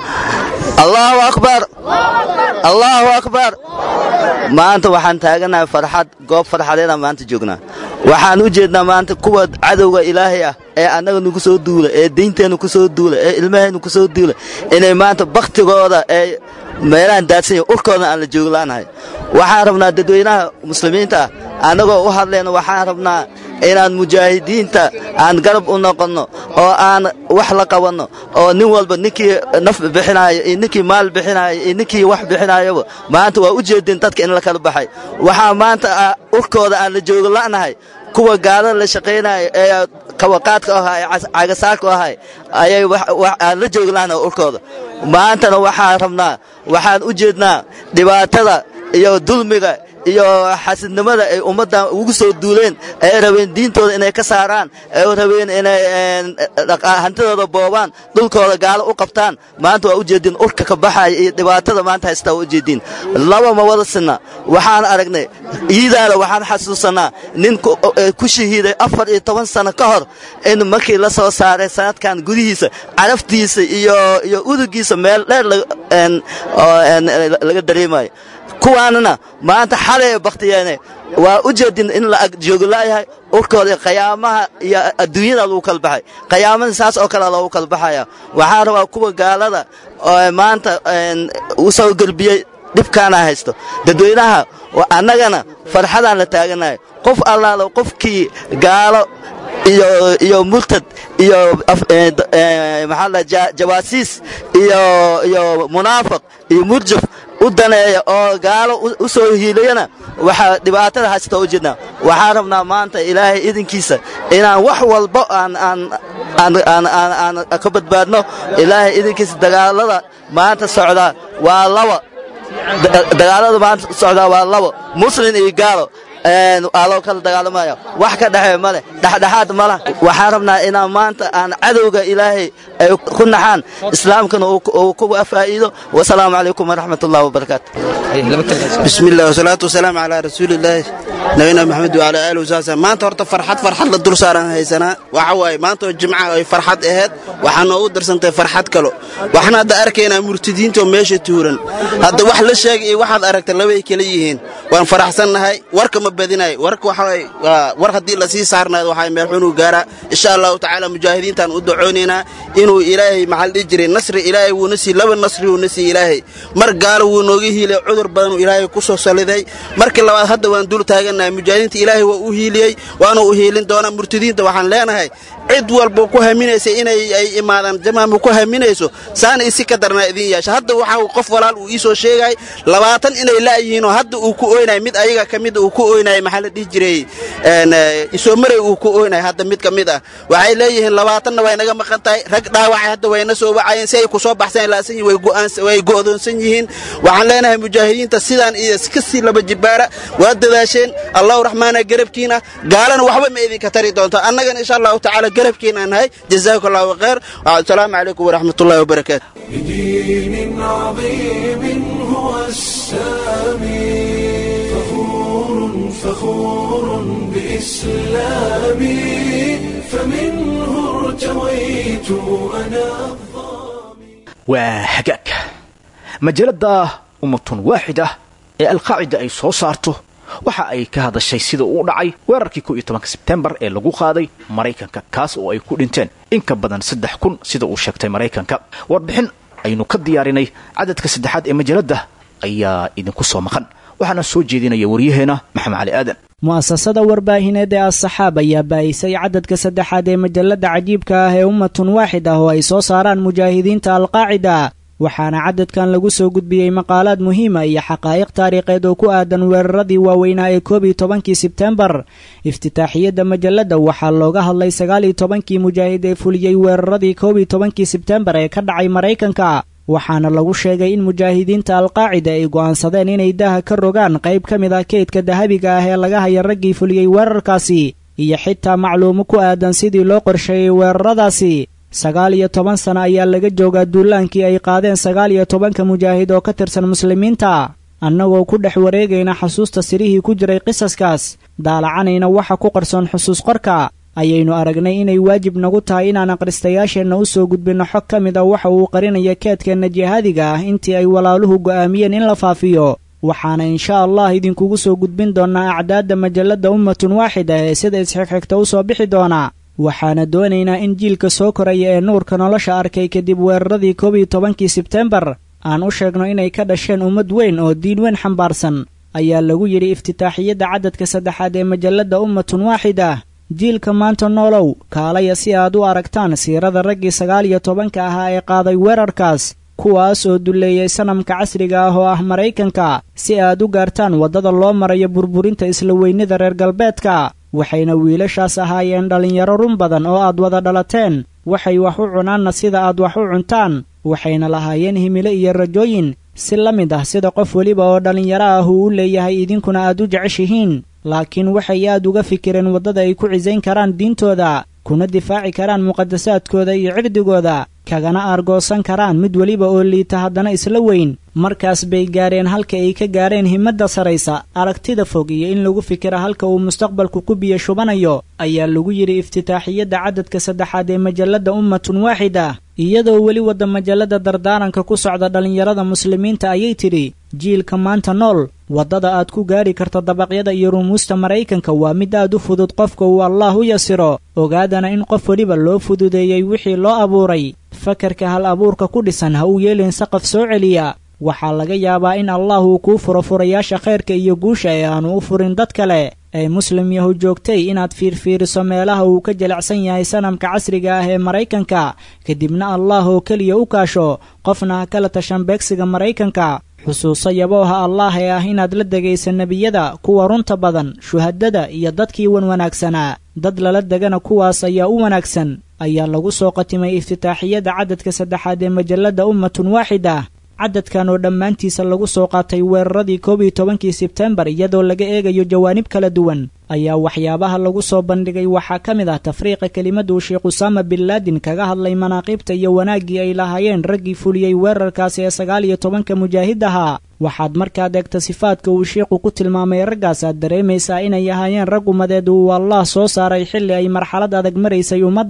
allaahu akbar allaahu akbar maanta waxaan taaganahay farxad goob farxadeedaan maanta joognaa waxaan u jeednaa maanta kuwa cadowga ilaahay ah ee annaga nagu soo duula ee diinteennu ku soo duula ee ilmaheennu ku soo duula inay maanta bakhtigooda ee meelahan daadsanya urkooda aan la jooglaanahay waxaan rabnaa dadweynaha muslimiinta ah annagoo u hadlayno waxaan rabnaa inaan mujaahidiinta aan garab u noqonno oo aan wax la qabanno oo nin walba ninkii naf bixinaayo iyo ninkii maal bixinaayo iyo ninkii wax bixinaayaba maanta waa u jeedin dadka in la kala baxay waxaa maanta urkooda aan la joogo la'nahay kuwa gaalada la shaqaynaayo ee kawaqaadka ahaa ee cagasaarka ahay ayay aan la joogi la'nahay urkooda maantana waxaan rabnaa waxaan u jeednaa dhibaatada iyo dulmiga iyo xasidnimada ay ummaddan ugu soo duuleen ay rabeen diintooda inay ka saaraan ay rabeen inay hantidooda boobaan dhulkooda gaalo u qabtaan maanta waa u jeediin urka ka baxaya iyo dhibaatada maanta haystaa waa u jeediin laba ma wada sinna waxaan aragnay iidaada waxaan xasuusanaa nin ku shahiiday afar iyo toban sano ka hor in markii la soo saaray sanadkan gudihiisa caraftiisa iyo iyo udugiisa meel dheer laga dareemayo kuwaanna maanta xalay bakhtiyeene waa u jeedin in la ag joogolaayahay urkooda qayaamaha iyo adduunyada lagu kala baxay qayaamada saas oo kale loogu kala baxaya waxaan rabaa kuwa gaalada oo maanta u soo gerbiyey dhibkaana haysto dadweynaha annagana farxadaan la taaganahay qof allaalo qofkii gaalo iyo iyo murtad iyo maxaa la jawaasiis iyo iyo munaafiq iyo murjaf u daneeya oo gaalo u soo hiilayana waxaa dhibaatada haysta u jeednaa waxaan rabnaa maanta ilaahay idinkiisa inaan wax walba aan aan aan aan aan aan ka badbaadno ilaahay idinkiisa dagaalada maanta socdaa waa laba dagaalada maanta socdaa waa laba muslin iyo gaalo aa loo kala dagaalamaya wax ka dhexee ma leh dhexdhexaad ma lah waxaan rabnaa inaan maanta aan cadowga ilaahay ay ku naxaan islaamkana uu ku faa'iido wasalaamu calaykum waraxmat ullahi wabarakaatu بسم الله والصلاة والسلام على رسول الله نبينا محمد وعلى آله وصحبه maanta horta farxad farxad la dul saaran haysanaa waxa waaye maanta oo jimca ay farxad ahayd waxaa noogu darsantay farxad kalo waxaan hadda arkaynaa murtidiinta oo meesha tuuran hadda wax la sheegay iyo waxaad aragta labay kala yihiin waan faraxsannahay warka ma badinayo warka waxaa waa war haddii lasii saarnaado waxaa meel xunuu gaaraa insha allahu tacaala mujaahidiintaan u dacoonaynaa inuu ilaahay maxaa la dhihi jiray nasri ilaahay wuuna sii laba nasri wuuna sii ilaahay mar gaalo wuu nooga hiilay cudur badan uu ilaahay ku soo saliday markii labaad hadda waan dul taagannahay mujaahidiinta ilaahay waa u hiiliyey waana u hiilin doonaa murtadiinta waxaan leenahay cid walba ku haminaysa inay ay imaadaan jamaama ku haminayso saana isi ka darnaa idin yeesha hadda waxaa qof walaal uu iisoo sheegay labaatan inay la'yihiinoo hadda uu ku ooynay mid ayaga ka mid uu ku ooynay maxaa la dhihi jiray isoomaray uu ku ooynay hadda mid ka mid ah waxay leeyihiin labaatanna way naga maqan tahay rag dhaawacay hadda wayna soo wacayeen si ay ku soo baxsan laasan yihin way go'aan way go'doonsan yihiin waxaan leenahay mujaahidiinta sidaan iyo ka sii laba jibaara waa dadaasheen allahu raxmaana garabkiina gaalana waxba ma idinka tari doonto annagana insha allahu tacaala garabkiina nahay jazaakum allahu khayr asalaamu calaykum waraxmatullahi wabarakaatu بدين عظيم هو السامي فخور فخور بإسلامي فمنه ارتويت أنا waa hagaag majalada ummatun waaxid ah ee alqaacida ay soo saarto waxa ay ka hadashay sida uu dhacay weerarkii ko iyo tobanka sebtembar ee lagu qaaday maraykanka kaas oo ay ku dhinteen in ka badan saddex kun sida uu sheegtay maraykanka warbixin aynu ka diyaarinay cadadka saddexaad ee majalada ayaa idinku soo maqan waxaana soo jeedinaya waryaheena maxamed cali aadan mu'asasada warbaahineed ee as-saxaab ayaa baa'isay cadadka saddexaad ee majalada cajiibka ah ee ummatun waaxid ah oo ay soo saaraan mujaahidiinta alqaacida waxaana cadadkan lagu soo gudbiyey maqaalaad muhiima iyo xaqaa'iq taariikheed oo ku aadan weeraradii waaweynaa ee koob iyo tobankii sebtembar iftitaaxiyadda majalada waxaa looga hadlay sagaal iyo tobankii mujaahid ee fuliyey weeraradii koob iyo tobankii sebtembar ee ka dhacay maraykanka waxaana lagu sheegay in mujaahidiinta alqaacida ay go'aansadeen inay daha ka rogaan qayb ka mid ah keydka dahabiga ah ee laga haya raggii fuliyey weerarkaasi iyo xitaa macluumo ku aadan sidii loo qorsheeyey weeraradaasi sagaal iyo toban sano ayaa laga joogaa duulaankii ay qaadeen sagaal iyo tobanka mujaahid oo ka tirsan muslimiinta annagoo ku dhex wareegayna xasuusta sirihii ku jiray qisaskaas daalacanayna waxa ku qarsoon xusuus qorka ayaynu aragnay inay waajib nagu tahay inaan akhristayaasheenna u soo gudbinno xog ka mid a waxa uu qarinaya keedkeenna jihaadiga ah intii ay walaaluhu go'aamiyeen in la faafiyo waxaana insha allah idinkugu soo gudbin doonnaa acdaadda majalladda ummatun waaxida ee sida isxigxigta u soo bixi doona waxaana doonaynaa in jiilka soo koraya ee nuurka nolosha arkay kadib weeraradii koob iyo tobankii sebtembar aan u sheegno inay ka dhasheen ummad weyn oo diin weyn xambaarsan ayaa lagu yidhi iftitaaxiyadda cadadka saddexaad ee majalladda ummatun waaxida jiilka maanta noolow kaalaya si aad u aragtaan siirada raggii sagaal iyo tobanka ahaa ee qaaday weerarkaas kuwaas oo dulleeyay sanamka casriga ah oo ah maraykanka si aad u gaartaan waddada loo marayo burburinta isla weynida reer galbeedka waxayna wiilashaas ahaayeen dhallinyaro run badan oo aad wada dhalateen waxay wax u cunaanna sida aad wax u cuntaan waxayna lahaayeen himilo iyo rajooyin si la mid ah sida qof weliba oo dhallinyaro ah uu u leeyahay idinkuna aad u jeceshihiin laakiin waxay aad uga fikireen waddada ay ku cisayn karaan diintooda kuna difaaci karaan muqadasaadkooda iyo cirdigooda kagana aargoosan karaan mid weliba oo liita haddana isla weyn markaas bay gaareen halka ay ka gaareen himadda saraysa aragtida fog iyo in lagu fikira halka uu mustaqbalku ku biyo shubanayo ayaa lagu yidhi iftitaaxiyadda cadadka saddexaad ee majalladda ummatun waaxida iyadoo weli wadda majalladda dardaaranka ku socda dhallinyarada muslimiinta ayay tidhi jiilka maanta nool waddada aad ku gaari karta dabaqyada iyo rumuusta maraykanka waa mid aad u fudud qofka uu allaah u yasiro ogaadana in qof weliba loo fududeeyey wixii loo abuuray fakarka hal abuurka ku dhisan ha uu yeelin saqaf soo celiya waxaa laga yaabaa in allah uu kuu furo furayaasha khayrka iyo guusha ee aanu u furin dad kale ee muslim yahu joogtay inaad fiirfiiriso meelaha uu ka jilicsan yahay sanamka casriga ah ee maraykanka kadibna allah oo keliya u kaasho qofna ha kala tashan beegsiga maraykanka xusuuso yabooha allaah ee ah inaad la degaysa nebiyada kuwa runta badan shuhadada iyo dadkii wan wanaagsanaa dad lala degana kuwaas ayaa u wanaagsan ayaa lagu soo qatimay iftitaaxiyadda cadadka saddexaad ee majalladda ummatun waaxida cadadkan oo dhammaantiisa lagu soo qaatay weeraradii koob iyo tobankii sebtembar iyadoo laga eegayo jawaanib kala duwan ayaa waxyaabaha lagu soo bandhigay waxaa ka mid ah tafriiqa kelimaduu sheekh usaama bin laadin kaga hadlay manaaqiibta iyo wanaaggii ay lahaayeen raggii fuliyey weerarkaasi ee sagaal iyo tobanka mujaahid ahaa waxaad markaad eegta sifaadka uu sheikhu ku tilmaamay raggaas aad dareemaysaa inay ahaayeen rag ummadeed uu allah soo saaray xilli ay marxalad adag maraysay ummadda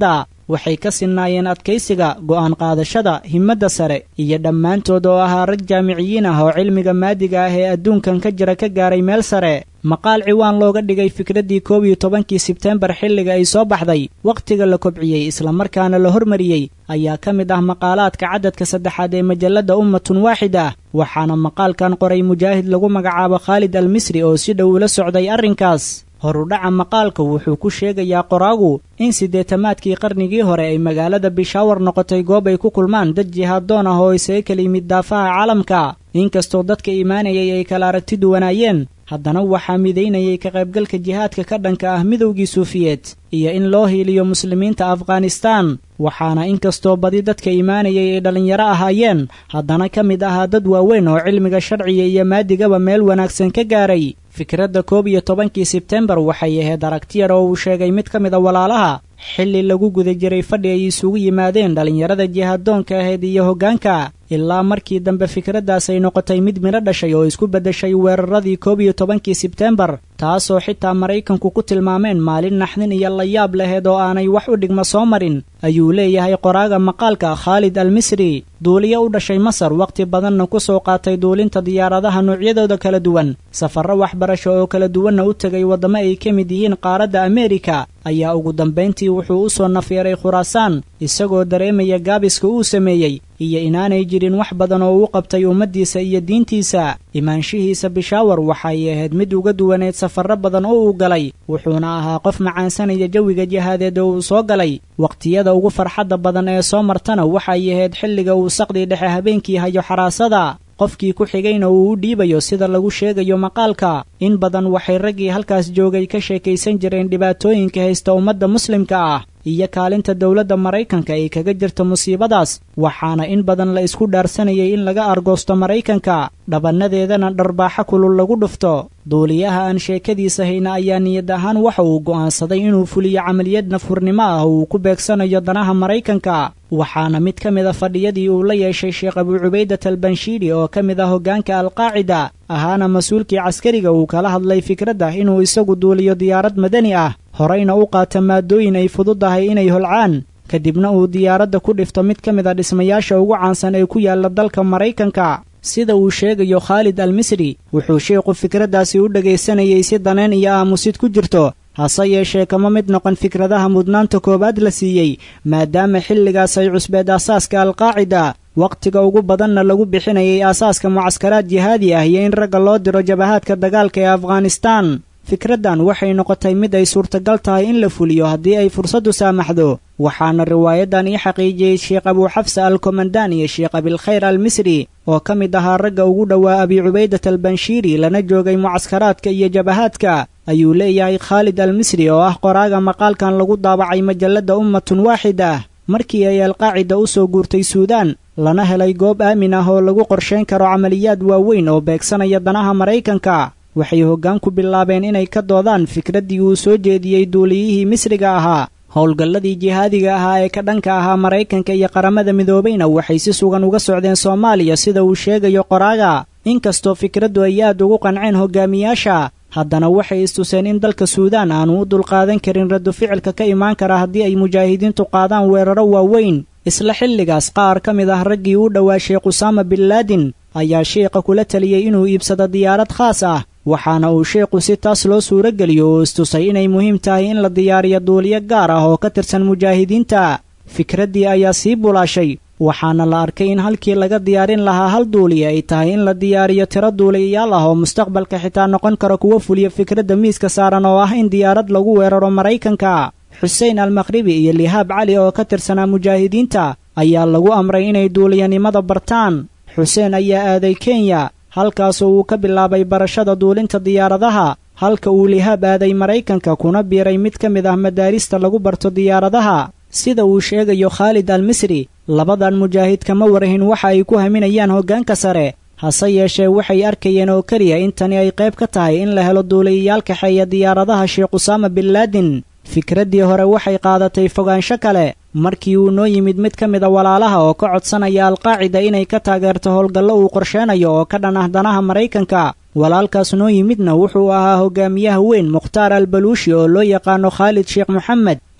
waxay ka sinnaayeen adkaysiga go'aan qaadashada himmadda sare iyo dhammaantood oo ahaa rag jaamiciyiin ah oo cilmiga maadiga ah ee adduunkan ka jira ka gaaray meel sare maqaal ciwaan looga dhigay fikraddii koob iyo tobankii sebtembar xilliga ay soo baxday wakhtiga la kobciyey islamarkaana la hormariyey ayaa ka mid ah maqaalaadka cadadka saddexaad ee majalladda ummatun waaxid ah waxaana maqaalkan qoray mujaahid lagu magacaabo khaalid al misri oo si dhow ula socday arrinkaas horudhaca maqaalka wuxuu ku sheegayaa qoraagu in siddeetamaadkii qarnigii hore ay magaalada bishaawar noqotay goob ay ku kulmaan dad jihaaddoon ah oo isaga kala yimid daafaha caalamka inkastoo dadka imaanayay ay kala aragti duwanaayeen haddana waxaa midaynayay ka qaybgalka jihaadka ka dhanka ah midowgii suufiyeed iyo in loo hiiliyo muslimiinta afghanistaan waxaana inkastoo badi dadka imaanayay ay dhallinyaro ahaayeen haddana ka mid ahaa dad waaweyn oo cilmiga sharciga iyo maadigaba meel wanaagsan ka gaaray fikradda koob iyo tobankii sebtembar waxay ahayd aragtiyar oo uu sheegay mid ka mid a walaalaha xilli lagu guda jiray fadhi ay isugu yimaadeen dhallinyarada jihaaddoonka ahayd iyo hoggaanka ilaa markii dambe fikraddaas ay noqotay mid midho dhashay oo isku beddeshay weeraradii koob iyo tobankii sebtembar taasoo xitaa maraykanku ku tilmaameen maalin naxdin iyo layaab laheed oo aanay wax u dhigma soo marin ayuu leeyahay qoraaga maqaalka khaalid al misri duuliyo u dhashay masar wakhti badanna ku soo qaatay duulinta diyaaradaha noocyadooda kala duwan safarro waxbarasho oo kala duwanna u tegay waddamo ay ka mid yihiin qaaradda ameerika ayaa ugu dambayntii wuxuu u soo nafyeeray khuraasaan isagoo dareemaya gaabiska uu sameeyey iyo inaanay jirin wax badan oo uu qabtay ummaddiisa iyo diintiisa imaanshihiisa bishaawar waxay ahayd mid uga duwaneed safarro badan oo uu galay wuxuuna ahaa qof macaansanaya jawiga jihaadeed oo uu soo galay wakhtiyada ugu farxadda badan ee soo martana waxay ahayd xilliga uu saqdii dhexe habeenkii hayo xaraasada qofkii ku xigayna uu u dhiibayo sida lagu sheegayo maqaalka in badan waxay raggii halkaas joogay ka sheekaysan jireen dhibaatooyinka haysta ummadda muslimka ah iyo kaalinta dowladda maraykanka ay kaga jirto musiibadaas waxaana in badan la isku dhaarsanayay in laga argoosto maraykanka dhabannadeedana dharbaaxo kulul lagu dhufto duuliyaha aan sheekadiisa hayna ayaa niyad ahaan waxa uu go'aansaday inuu fuliyo camaliyad nafhurnimo ah oo uu ku beegsanayo danaha maraykanka waxaana mid ka mid a fadhiyadii uu la yeeshay sheekh abuu cubaydat albanshiiri oo ka mid ah hoggaanka alqaacida ahaana mas-uulkii caskariga uu kala hadlay fikradda inuu isagu duuliyo diyaarad madani ah horeyna u qaata maadooyin ay fududahay inay holcaan kadibna uu diyaaradda ku dhifto mid ka mid a dhismayaasha ugu caansan ee ku yaalla dalka maraykanka sida uu sheegayo khaalid al misri wuxuu sheikhu fikraddaasi u dhegaysanayay si daneen iyo aamusid ku jirto hase yeeshee kama mid noqon fikradaha mudnaanta koowaad la siiyey maadaama xilligaas ay cusbeed aasaaska alqaacida wakhtiga ugu badanna lagu bixinayay aasaaska mucaskaraad jihaadi ah iyo in ragga loo diro jabahaadka dagaalka ee afghanistaan fikraddan waxay noqotay mid ay suurtagal tahay in la fuliyo haddii ay fursaddu saamaxdo waxaana riwaayaddan ii xaqiijiyey sheekh abuu xafsa al komandaan iyo sheekh abilkhayr al misri oo ka mid ahaa ragga ugu dhowaa abi cubaydat albanshiiri lana joogay mucaskaraadka iyo jabahaadka ayuu leeyahay khaalid al misri oo ah qoraaga maqaalkan lagu daabacay majalladda ummatun waaxid ah markii ay alqaacida u soo guurtay suudaan lana helay goob aamin ah oo lagu qorshayn karo camaliyaad waaweyn oo beegsanaya danaha maraykanka waxay hoggaan ku bilaabeen inay ka doodaan fikraddii uu soo jeediyey duuliyihii misriga ahaa howlgalladii jihaadiga ahaa ee ka dhanka ahaa maraykanka iyo qaramada midoobayna waxay si sugan uga socdeen soomaaliya sida uu sheegayo qoraaga inkastoo fikraddu ay aad ugu qanceen hogaamiyaasha haddana waxay istuseen in dalka suudaan aanu u dulqaadan karin raddu ficilka ka imaan kara haddii ay mujaahidiintu qaadaan weeraro waaweyn isla xilligaas qaar ka mid ah raggii u dhowaa sheekh usaama bin laadin ayaa sheekha kula taliyey inuu iibsado diyaarad khaas ah waxaana uu sheekhu si taas loo suuro geliyo oo istusay inay muhiim tahay in la diyaariyo duuliyo gaar ah oo ka tirsan mujaahidiinta fikraddii ayaa sii bulaashay waxaana la arkay in halkii laga diyaarin lahaa hal duuliya ay tahay in la diyaariyo tiro duuliyayaal ah oo mustaqbalka xitaa noqon kara kuwa fuliya fikradda miiska saaran oo ah in diyaarad lagu weeraro maraykanka xuseen almakhribi iyo lihaab cali oo ka tirsanaa mujaahidiinta ayaa lagu amray inay duuliyanimada bartaan xuseen ayaa aaday kenya halkaasoo uu ka bilaabay barashada duulinta diyaaradaha halka uu lihaab aaday maraykanka kuna biiray mid ka mid ah madaarista lagu barto diyaaradaha sida uu sheegayo khaalid al misri labadan mujaahid kama warahin waxa ay ku haminayaan hoggaanka sare hase yeeshee waxay arkayeen oo keliya in tani ay qayb ka tahay in la helo duuliyayaal kaxeeya diyaaradaha sheekh usaama bin laadin fikraddii hore waxay qaadatay fogaansho kale markii uu noo yimid mid ka mid a walaalaha oo ka codsanaya alqaacida inay ka taageerto howlgallo uu qorsheenayo oo ka dhan ah danaha maraykanka walaalkaas noo yimidna wuxuu ahaa hogaamiyaha weyn mukhtaar al baluushi oo loo yaqaano khaalid sheekh moxamed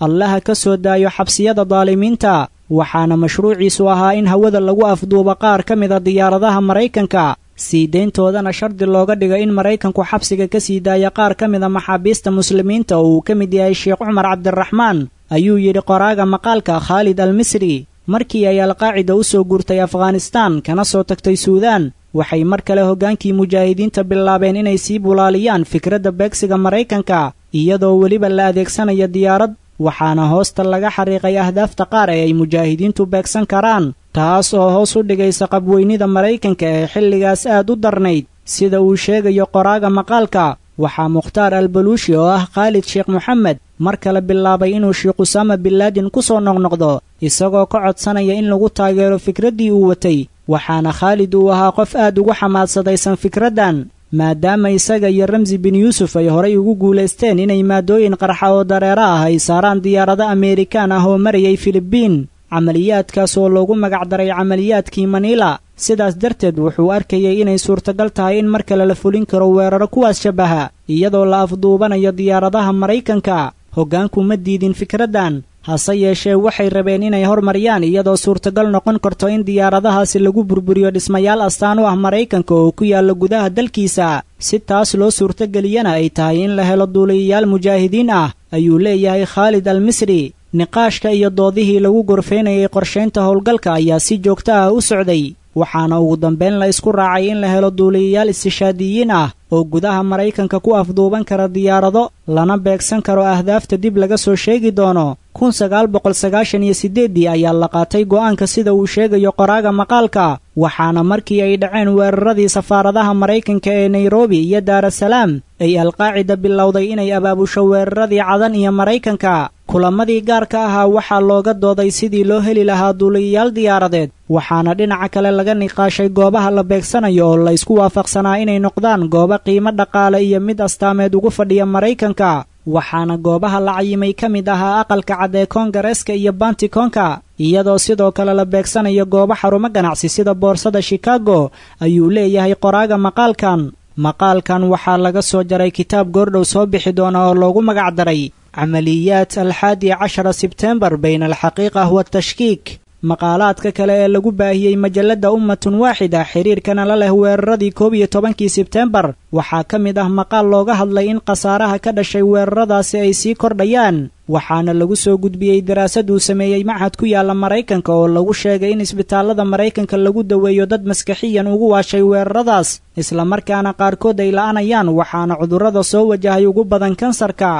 allaha ka soo daayo xabsiyada daalimiinta waxaana mashruuciisu ahaa in hawada lagu afduubo qaar ka mid a diyaaradaha maraykanka sii dayntoodana shardi looga dhigo in maraykanku xabsiga ka sii daaya qaar ka mid a maxaabiista muslimiinta oo uu ka mid yahay sheekh cumar cabdiraxmaan ayuu yidhi qoraaga maqaalka khaalid al misri markii ay alqaacida u soo guurtay afghanistaan kana soo tagtay suudaan waxay mar kale hoggaankii mujaahidiinta bilaabeen inay sii bulaaliyaan fikradda beegsiga maraykanka iyadoo weliba la adeegsanayo diyaarad waxaana hoosta laga xariiqay ahdaafta qaar ee ay mujaahidiintu beegsan karaan taas oo hoos u dhigaysa qabweynida maraykanka ee xilligaas aad u darnayd sida uu sheegayo qoraaga maqaalka waxaa mukhtaar albaluushi oo ah khaalid sheekh moxamed mar kale bilaabay inuu sheekh usaama binlaadin ku soo noqnoqdo isagoo ka codsanaya in lagu taageero fikraddii uu watay waxaana khaalid uu ahaa qof aad ugu xamaadsadaysan fikraddan maadaama isaga iyo ramsi bin yuusuf ay horay ugu guulaysteen inay maadooyin qarxa oo dareero ah ay saaraan diyaarado ameerikaan ah oo marayay filibiin camaliyaadkaas oo loogu magacdaray camaliyaadkii maniila sidaas darteed wuxuu arkayay inay suurtagal tahay in mar kale la fulin karo weeraro kuwaas shabaha iyadoo la afduubanayo diyaaradaha maraykanka hoggaanku ma diidin fikraddan hase yeeshee waxay rabeen inay hormariyaan iyadoo suurtagal noqon karto in diyaaradahaasi lagu burburiyo dhismayaal astaan u ah maraykanka oo ku yaalla gudaha dalkiisa si taas loo suurtageliyana ay tahay in la helo duuliyayaal mujaahidiin ah ayuu leeyahay khaalid al misri niqaashka iyo doodihii lagu gorfaynayay qorshaynta howlgalka ayaa si joogto ah u socday waxaana ugu dambayn la isku raacay in la helo duuliyayaal istishaadiyiin ah oo gudaha maraykanka ku afduuban kara diyaarado lana beegsan karo ahdaafta dib laga soo sheegi doono kun sagaal boqol sagaashan iyo siddeeddii ayaa la qaatay go'aanka sida uu sheegayo qoraaga maqaalka waxaana markii ay dhaceen weeraradii safaaradaha maraykanka ee nairobi iyo daarasalaam ay alqaacida bilowday inay abaabusho weeraradii cadan iyo maraykanka kulamadii gaarka ahaa waxaa looga dooday sidii loo heli lahaa duuliyayaal diyaaradeed waxaana dhinaca kale laga niqaashay goobaha la beegsanayo oo la isku waafaqsanaa inay noqdaan goobo qiimo dhaqaale iyo mid astaameed ugu fadhiya maraykanka waxaana goobaha la cayimay ka mid ahaa aqalka cad ee koongareeska iyo bantikonka iyadoo sidoo kale la beegsanayo goobo xarumo ganacsi sida boorsada shikaago ayuu leeyahay qoraaga maqaalkan maqaalkan waxaa laga soo jaray kitaab goordhow soo bixi doona oo loogu magacdaray camaliyaat alxaadi cashara sebtembar bayna alxaqiiqa watashkiik maqaalaadka kale ee lagu baahiyey majalladda ummatun waaxida xiriirkana la leh weeraradii koob iyo tobankii sebtembar waxaa ka mid ah maqaal looga hadlay in khasaaraha ka dhashay weeraradaasi ay sii kordhayaan waxaana lagu soo gudbiyey daraasad uu sameeyey machad ku yaalla maraykanka oo lagu sheegay in isbitaallada maraykanka lagu daweeyo dad maskaxiyan ugu waashay weeraradaas islamarkaana qaarkood ay la'anayaan waxaana cudurrada soo wajahay ugu badan kansarka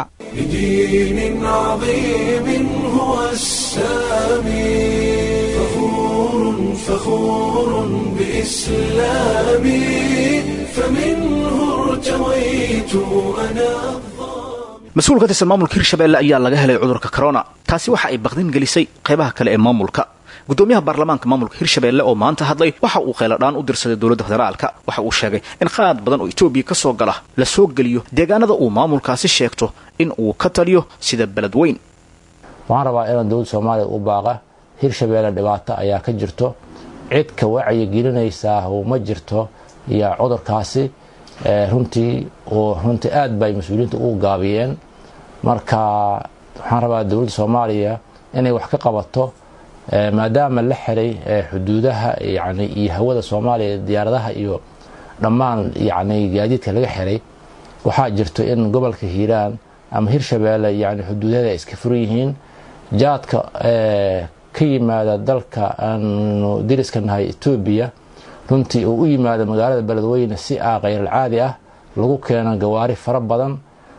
بدين عظيم هو السامي فخور فخور بإسلامي فمنه ارتويت أنا mas-uul ka tirsan maamulka hirshabelle ayaa laga helay cudurka corona taasi waxa ay baqdin gelisay qaybaha kale ee maamulka gudoomiyaha baarlamaanka maamulka hirshabelle oo maanta hadlay waxa uu kheyladhaan u dirsaday dowladda federaalka waxa uu sheegay in qaad badan oo etoobiya ka soo gala la soo geliyo deegaanada uu maamulkaasi sheegto in uu ka taliyo sida beled weyn waxaan rabaa inaan dowladda soomaaliya u baaqa hirshabelle dhibaato ayaa ka jirto cid ka wacyigelinaysaa ma jirto iyo cudurkaasi runtii oo runtii aad bay mas-uuliyiinta ugu gaabiyeen marka waxaan rabaa dowladda soomaaliya inay wax ka qabato maadaama la xiray xuduudaha yani iyo hawada soomaaliya diyaaradaha iyo dhammaan yani gaadiidka laga xiray waxaa jirto in gobolka hiiraan ama hirshabeelle yani xuduudaheeda ay iska furan yihiin jaadka ka yimaada dalka aanu diriska nahay etoobiya runtii uu u yimaado magaalada beledweyne si a khayralcaadi ah lagu keeno gawaari fara badan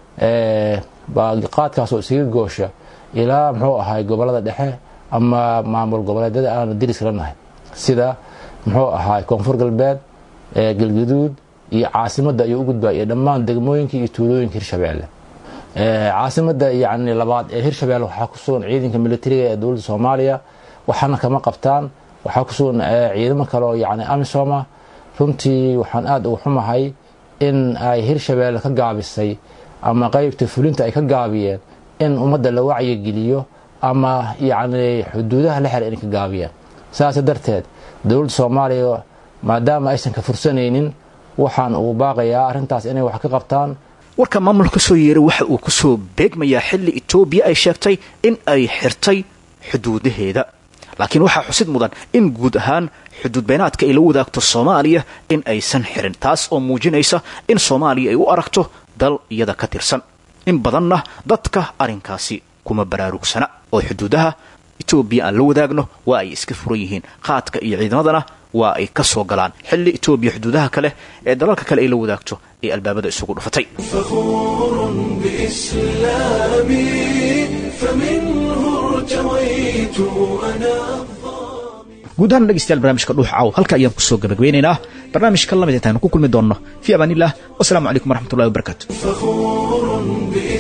qaadkaas oo isaga goosha ilaa muxuu ahay gobolada dhexe ama maamul goboleedyada aanu diriska la nahay sida muxuu ahay koonfur galbeed galgaduud iyo caasimadda ayuu u gudbaa iyo dhammaan degmooyinka iyo tuulooyinka hirshabeelle caasimada yani labaad ee hirshabeelle waxaa ku sugan ciidanka militariga ee dowladda soomaaliya waxaana kama qabtaan waxaa ku sugan ciidamo kale oo yani amisoma runtii waxaan aada uga xumahay in ay hirshabeelle ka gaabisay ama qeybta fulinta ay ka gaabiyeen in ummadda la wacyigeliyo ama yacni xuduudaha la xira inay ka gaabiyaan saas darteed dowladda soomaaliya maadaama aysan ka fursanaynin waxaan ugu baaqayaa arrintaas inay wax ka qabtaan warka maamulka soo yeeray waxa uu kusoo beegmayaa xilli etoobiya ay sheegtay in ay xirtay xuduudaheeda laakiin waxaa xusid mudan in guud ahaan xuduud beenaadka ay la wadaagto soomaaliya in aysan xirin taas oo muujinaysa in soomaaliya ay u aragto dal iyada ka tirsan in badanna dadka arrinkaasi kuma baraarugsana oo xuduudaha etoobiya aan la wadaagno waa ay iska furan yihiin qaadka iyo ciidamadana waa ay ka soo galaan xilli etoobiya xuduudaha kale ee dalalka kale ay la wadaagto ay albaabada isugu dhufatay فخور بإسلامي فمنه ارتويت أنا guud ahaan dhegeystayaal barnaamijka dhuux caaw halka ayaan kusoo gabagabeynaynaa barnaamijka lamid intaanu ku kulmi doonno fii amaan illah wasalaamu calaykum waraxmatullahi wabarakaatu فخور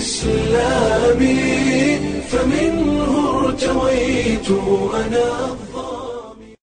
بإسلامي فمنه ارتويت أنا